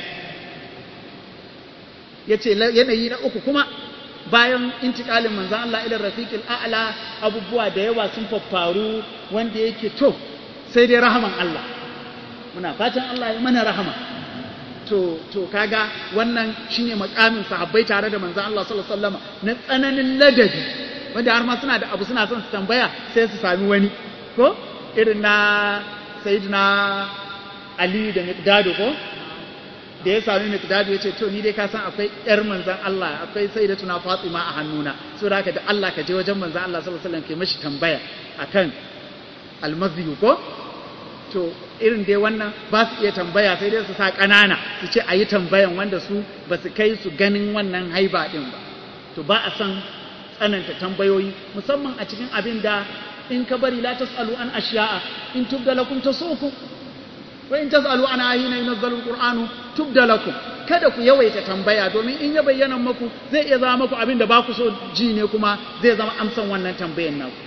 yace yanayi na uku kuma bayan intikalin manzan Allah ila rafiqil a'la abubuwa da yawa sun faffaru wanda yake to sai dai rahaman Allah muna fatan Allah ya mana rahama to to kaga wannan shine makamin sahabbai tare da manzon Allah sallallahu alaihi wasallam na tsananin ladabi wanda har ma suna da abu suna son su tambaya sai su sami wani ko irin na sayyidina Ali da Miqdad ko da ya sami Miqdad ya ce to ni dai ka san akwai yar manzon Allah akwai sayyidatuna Fatima a hannuna so da haka da Allah ka je wajen manzon Allah sallallahu alaihi wasallam kai mashi tambaya akan almaziyu ko to irin dai wannan ba su iya tambaya sai dai su sa ƙanana su ce a yi tambayan wanda su ba su kai su ganin wannan haiba ɗin ba to ba a san tsananta tambayoyi musamman a cikin abin da in ka bari la tasalu an ashiya'a in tubda lakum tasukum wa in tasalu an ayina yunzalu alqur'anu tubda lakum kada ku yawaita tambaya domin in ya bayyana muku zai iya zama muku abin da ba ku so ji ne kuma zai zama amsan wannan tambayan naku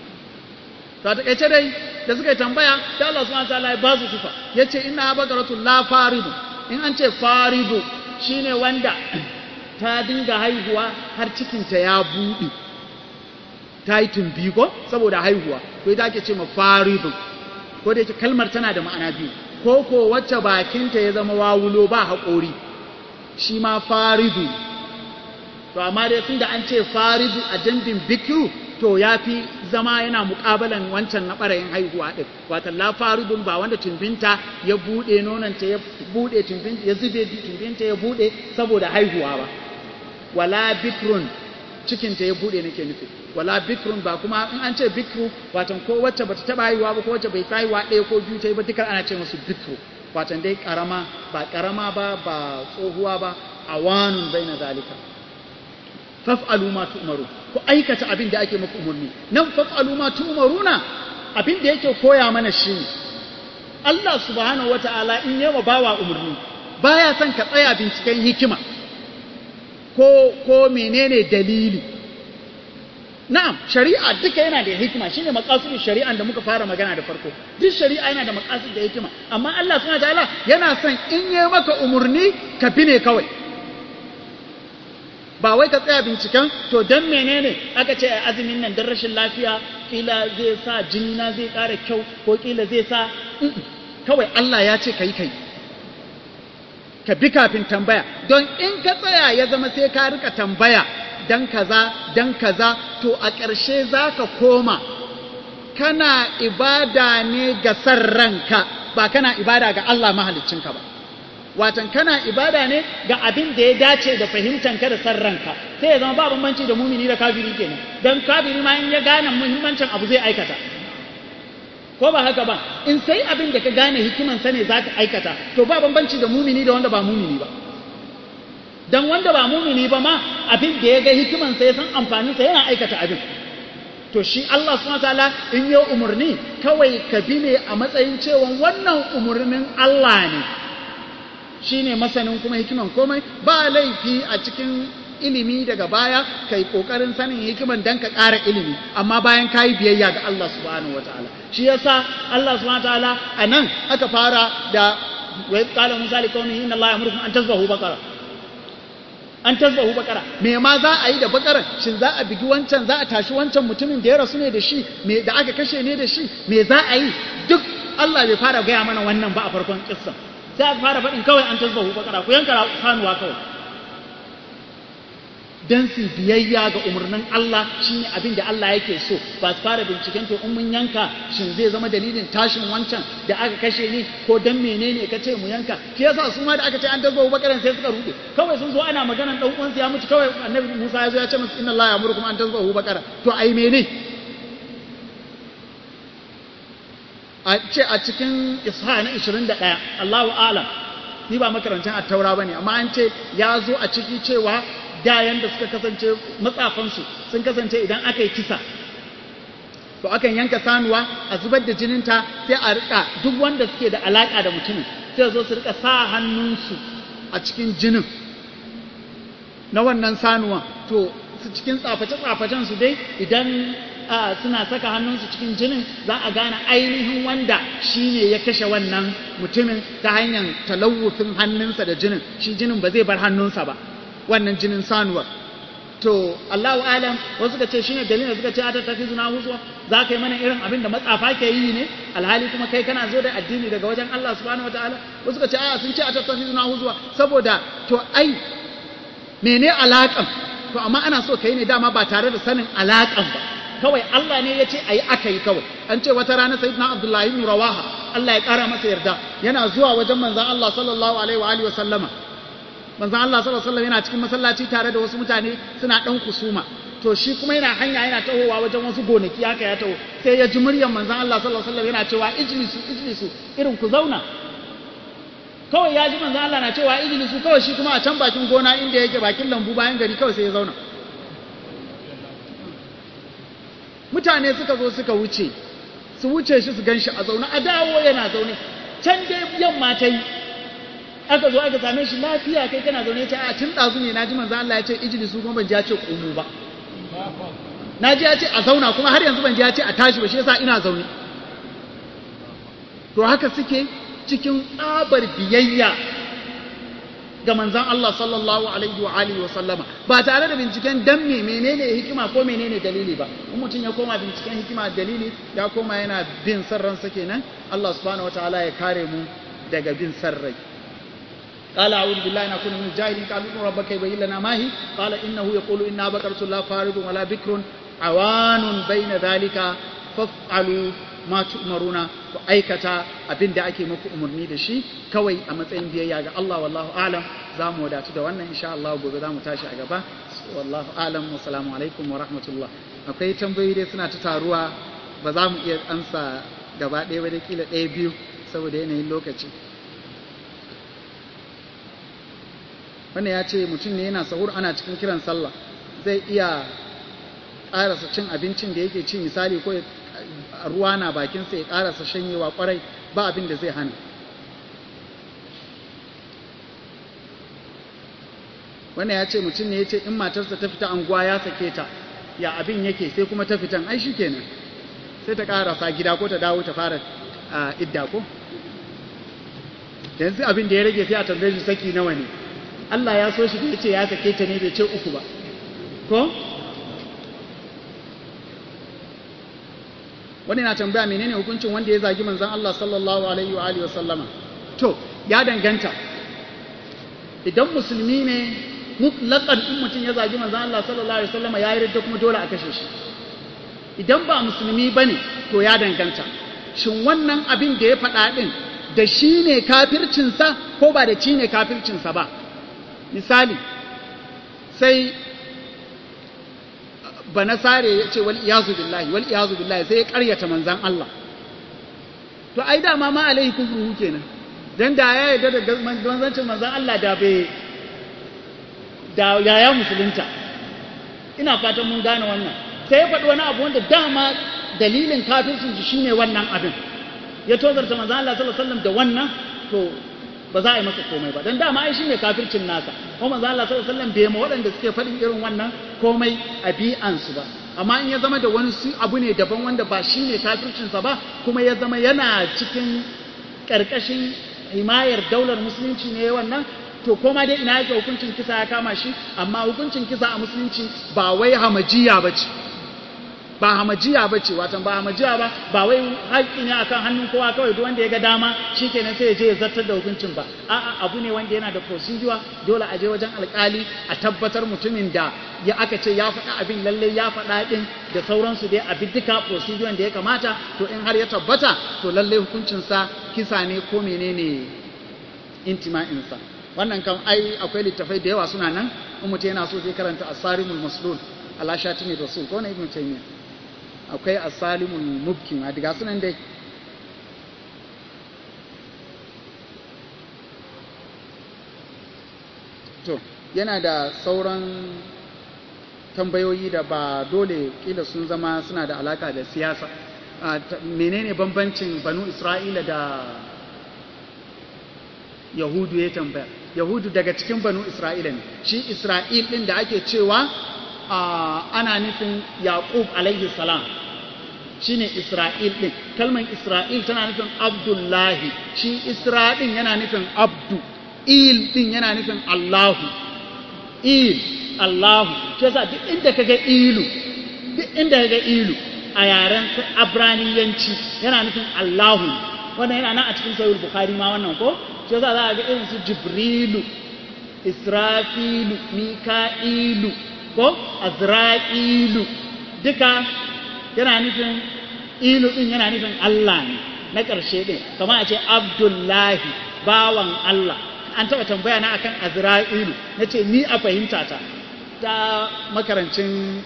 ta takaice dai da suka yi tambaya da Allah subhanahu wataala ya ba su sifa yace inna bakaratu la faridu in an ce faridu shine wanda ta dinga haihuwa har cikinta ya buɗe ta yi tumbi ko saboda haihuwa to ita ake ce ma faridu ko da yake kalmar tana da ma'ana biyu ko ko wacce bakinta ya zama wawulo ba haƙori shi ma faridu to amma dai tunda an ce faridu a jambin bikiru to ya fi zama yana muƙabalan wancan na ɓarayin haihuwa ɗin wata la faridun ba wanda tumbinta ya buɗe nonanta ya buɗe tumbinta ya zube tumbinta ya buɗe saboda haihuwa ba wala bikrun cikinta ya buɗe nake nufi wala bikrun ba kuma in an ce bikru watan ko wacce bata taɓa haihuwa ba ko wacce bai haihuwa ɗaya ko biyu ta yi ba dukkan ana ce musu bikru watan dai ƙarama ba ƙarama ba ba tsohuwa ba awanun bai na zalika faf'alu ma tu'maru ku aikata abin da ake muku umarni nan faf'alu ma tu'maruna abin da yake koya mana shi Allah subhanahu wata'ala in yawa bawa umarni baya son ka tsaya binciken hikima ko ko menene dalili na'am shari'a duka yana da hikima shine maqasidin shari'an da muka fara magana da farko duk shari'a yana da maqasid da hikima amma Allah subhanahu wata'ala yana son in yayi maka umarni ka bi ne kawai ba wai ka tsaya binciken to don menene aka ce a azumin nan don rashin lafiya kila zai sa jini na zai ƙara kyau ko kila zai sa kawai Allah ya ce kai kai ka bi kafin tambaya don in ka tsaya ya zama sai ka rika tambaya dan kaza dan kaza to a ƙarshe za ka koma kana ibada ne ga san ranka ba kana ibada ga Allah mahaliccinka ba watan kana ibada ne ga abin da ya dace da fahimtanka da san ranka sai ya zama ba bambanci da mumini da kafiri kenan dan kafiri ma in ya gane muhimmancin abu zai aikata ko ba haka ba in sai abin da ka gane hikiman sa ne zaka aikata to ba bambanci da mumini da wanda ba mumini ba dan wanda ba mumini ba ma abin da ya ga hikiman sa ya san amfanin sa yana aikata abin to shi Allah subhanahu wataala in ya umurni kawai ka bi ne a matsayin cewa wannan umurnin Allah ne shi ne masanin kuma hikiman komai ba laifi a cikin ilimi daga baya kai kokarin sanin hikiman dan ka ƙara ilimi amma bayan ka yi biyayya ga Allah subhanahu wataala shi yasa Allah subhanahu wataala a nan aka fara da wa qala musa li qaumihi inna allaha yamurukum an tazbahu baqara an tazbahu baqara me ma za a yi da baqaran shin za a bigi wancan za a tashi wancan mutumin da ya rasu ne da shi me da aka kashe ne da shi me za a yi duk Allah bai fara gaya mana wannan ba a farkon kissan sai aka fara faɗin kawai an tasbahu bakara ku yanka sanuwa kawai dan su biyayya ga umarnin Allah shine abin da Allah yake so ba su fara binciken to in mun yanka shin zai zama dalilin tashin wancan da aka kashe ni ko dan menene ka ce mu yanka shi yasa su ma da aka ce an tasbahu bakaran sai suka rude kawai sun zo ana maganan dan uwansu ya mutu kawai annabi Musa ya zo ya ce musu inna Allah ya'murukum an tasbahu bakara to ai mene a ce a cikin isha na 21 Allahu alam ni ba makarancin attaura bane amma an ce ya zo a ciki cewa da yanda suka kasance matsafansu sun kasance idan aka yi kisa to akan yanka sanuwa a zubar da jininta sai a rika duk wanda suke da alaka da mutumin sai zo su rika sa hannunsu a cikin jinin na wannan sanuwa to su cikin tsaface-tsafacen su dai idan suna saka hannunsu cikin jinin za a gane ainihin wanda shi ne ya kashe wannan mutumin ta hanyar talawufin hannunsa da jinin shi jinin ba zai bar hannunsa ba wannan jinin sanuwar to Allahu alam wasu ka ce shine dalilin suka ce ata tafi zuna huzuwa za ka yi mana irin abin da matsafa ke yi ne alhali kuma kai kana zo da addini daga wajen Allah subhanahu wataala wasu ka ce a sun ce ata tafi zuna huzuwa saboda to ai mene alaƙan to amma ana so kai ne dama ba tare da sanin alaƙan ba kawai Allah ne ya ce a yi aka yi kawai an ce wata rana sayyidina Abdullahi ibn Rawaha Allah ya ƙara masa yarda yana zuwa wajen manzon Allah sallallahu alaihi wa alihi wa sallama manzon Allah sallallahu alaihi wa sallam yana cikin masallaci tare da wasu mutane suna dan kusuma to shi kuma yana hanya yana tahowa wajen wasu gonaki haka ya taho sai ya ji muryar manzon Allah sallallahu alaihi wa sallam yana cewa ijlisu ijlisu irin ku zauna kawai ya ji manzon Allah na cewa ijlisu kawai shi kuma a can bakin gona inda yake bakin lambu bayan gari kawai sai ya zauna mutane suka zo suka wuce su wuce shi su ganshi a zaune a dawo yana zaune can dai yamma ta yi aka zo aka same shi lafiya kai kana zaune ce a tun ɗazu ne naji manzo Allah ya ce ijili su kuma ban ji ya ce ƙumu ba naji ya ce a zauna kuma har yanzu ban ji ya ce a tashi ba shi yasa ina zaune to haka suke cikin tsabar biyayya ga manzon Allah sallallahu alaihi wa alihi wa sallama ba tare da binciken dan me menene hikima ko menene dalili ba in mutum ya koma binciken hikima dalili ya koma yana bin san ransa kenan Allah subhanahu wataala ya kare mu daga bin san rai قال أعوذ بالله أن أكون من الجاهلين قال ابن ربك يبين لنا ما هي قال إنه يقول إنا بقرة لا فارض ولا بكر عوان بين ذلك فافعلوا ma tu'maruna ku aikata abin da ake muku umarni da shi kawai a matsayin biyayya ga Allah wallahu alam za mu wadatu da wannan insha Allah gobe za mu tashi a gaba wallahu alam wa salamu alaikum wa rahmatullah akwai tambayoyi dai suna ta taruwa ba za mu iya ansa gaba ɗaya ba da kila ɗaya biyu saboda yanayin lokaci wannan ya ce mutum ne yana sahur ana cikin kiran sallah zai iya ƙarasa cin abincin da yake ci misali ko ruwa na bakinsa ya karasa shanyewa kwarai ba abin da zai hana wannan ya ce mutum ne ya ce in matarsa ta fita anguwa ya sake ta ya abin yake sai kuma ta fitan ai shi kenan sai ta karasa gida ko ta dawo ta fara idda ko yanzu abin da ya rage sai a tambaye shi saki nawa ne Allah ya so shi da ya ce ya sake ta ne bai ce uku ba ko wani na tambaya menene hukuncin wanda ya zagi manzon Allah sallallahu alaihi wa alihi wasallama to ya danganta idan musulmi ne mutlaqan in mutum ya zagi manzon Allah sallallahu alaihi wasallama ya yi ridda kuma dole a kashe shi idan ba musulmi bane to ya danganta shin wannan abin da ya faɗa din da shi ne kafircinsa ko ba da shi ne kafircinsa ba misali sai ba nasare ya ce wal iyazu billahi wal iyazu billahi sai ya karyata manzan Allah to ai dama ma alaihi kufruhu kenan dan da ya yarda da manzancin manzan Allah da bai da ya musulunta ina fatan mun gane wannan sai ya faɗi wani abu wanda dama dalilin kafircin shi shine wannan abin ya tozarta manzan Allah sallallahu alaihi wasallam da wannan to ba za a yi masa komai ba don dama ai shine kafircin nasa kuma manzo Allah sallallahu alaihi wasallam bai ma waɗanda suke faɗin irin wannan komai a bi'ansu ba amma in ya zama da wani su abu ne daban wanda ba shine kafircin sa ba kuma ya zama yana cikin karkashin himayar daular musulunci ne wannan to koma dai ina yake hukuncin kisa ya kama shi amma hukuncin kisa a musulunci ba wai hamajiya bace ba hamajiya ba ce watan ba hamajiya ba ba wai haƙƙi ne akan hannun kowa kawai duk wanda ya ga dama shikenan sai ya je ya zartar da hukuncin ba a'a abu ne wanda yana da procedure dole a je wajen alƙali a tabbatar mutumin da ya aka ce ya faɗa abin lalle ya faɗa ɗin da sauransu dai a duka procedure da ya kamata to in har ya tabbata to lalle hukuncinsa kisa ne ko menene intima'insa wannan kan ai akwai littafai da yawa suna nan in mutum yana so zai karanta asarimul maslul ala shatimi rasul ko na ibnu taymiyyah akwai asalimul mubkin a diga sunan dai to yana da sauran tambayoyi da ba dole kila sun zama suna da alaka da siyasa menene bambancin banu isra'ila da yahudu ya tambaya yahudu daga cikin banu isra'ila ne shi isra'il din da ake cewa ana nufin yaqub alaihi salam shine isra'il din kalmar isra'il tana nufin abdullahi shi isra din yana nufin abdu il din yana nufin allahu il allahu shi yasa duk inda kaga ilu duk inda kaga ilu a yaren abraniyanci yana nufin allahu wannan yana nan a cikin sahih bukhari ma wannan ko shi yasa za a ga irin su jibrilu israfilu mika'ilu ko azra'ilu duka yana nufin ilu din yana nufin Allah ne na ƙarshe din kamar a ce abdullahi bawan Allah an taɓa tambaya na akan azra'ilu na ce ni a fahimta ta ta makarancin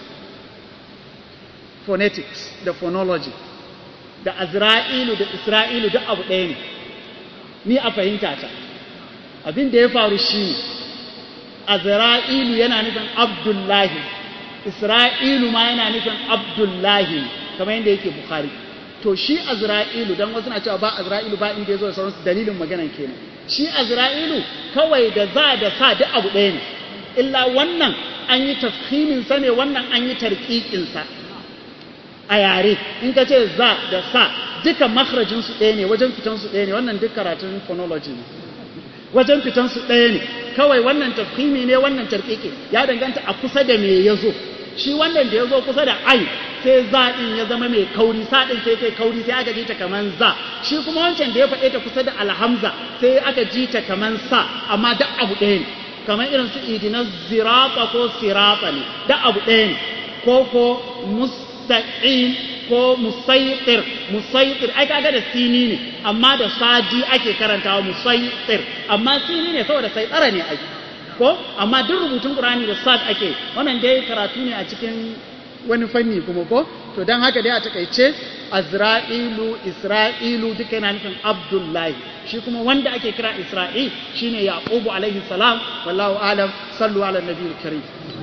phonetics da phonology da azra'ilu da isra'ilu duk abu ɗaya ne ni a fahimta ta abin da ya faru shi ne azra'ilu yana nufin abdullahi isra'ilu ma yana nufin abdullahi kamar yadda yake bukhari to shi azra'ilu dan wasu na cewa ba azra'ilu ba inda ya zo da sauransu dalilin maganan kenan shi azra'ilu kawai da za da sa duk abu ɗaya ne illa wannan an yi tafhimin sa ne wannan an yi tarqiqin sa a yare in ka ce za da sa duka makharajin su ɗaya ne wajen fitan su ɗaya ne wannan duk karatun phonology ne wajen fitan su ɗaya ne kawai wannan tafhimi ne wannan tarqiqi ya danganta a kusa da me yazo shi wannan da yazo kusa da ai sai za din ya zama mai kauri sa din sai kai kauri sai aka ji ta kaman za shi kuma wancan da ya faɗe ta kusa da alhamza sai aka ji ta kaman sa amma duk abu ɗaya ne kamar irin su idina zirata ko sirata ne duk abu ɗaya ne ko ko mustaqim ko musaitir musaitir ai kaga da sini ne amma da sadi ake karantawa musaitir amma sini ne saboda sai tsara ne ai ko amma duk rubutun qur'ani da sad ake wannan dai karatu ne a cikin wani fanni kuma ko to dan haka dai a takaice azra'ilu isra'ilu duka yana nufin abdullahi shi kuma wanda ake kira isra'il shine yaqubu alaihi salam wallahu alam sallu ala nabiyil karim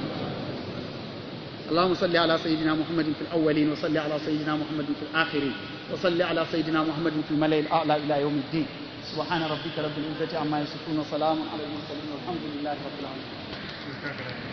اللهم صل على سيدنا محمد في الأولين وصل على سيدنا محمد في الآخرين وصل على سيدنا محمد في الملأ الأعلى إلى يوم الدين سبحان ربك رب العزة عما يصفون وسلام على المرسلين والحمد لله رب العالمين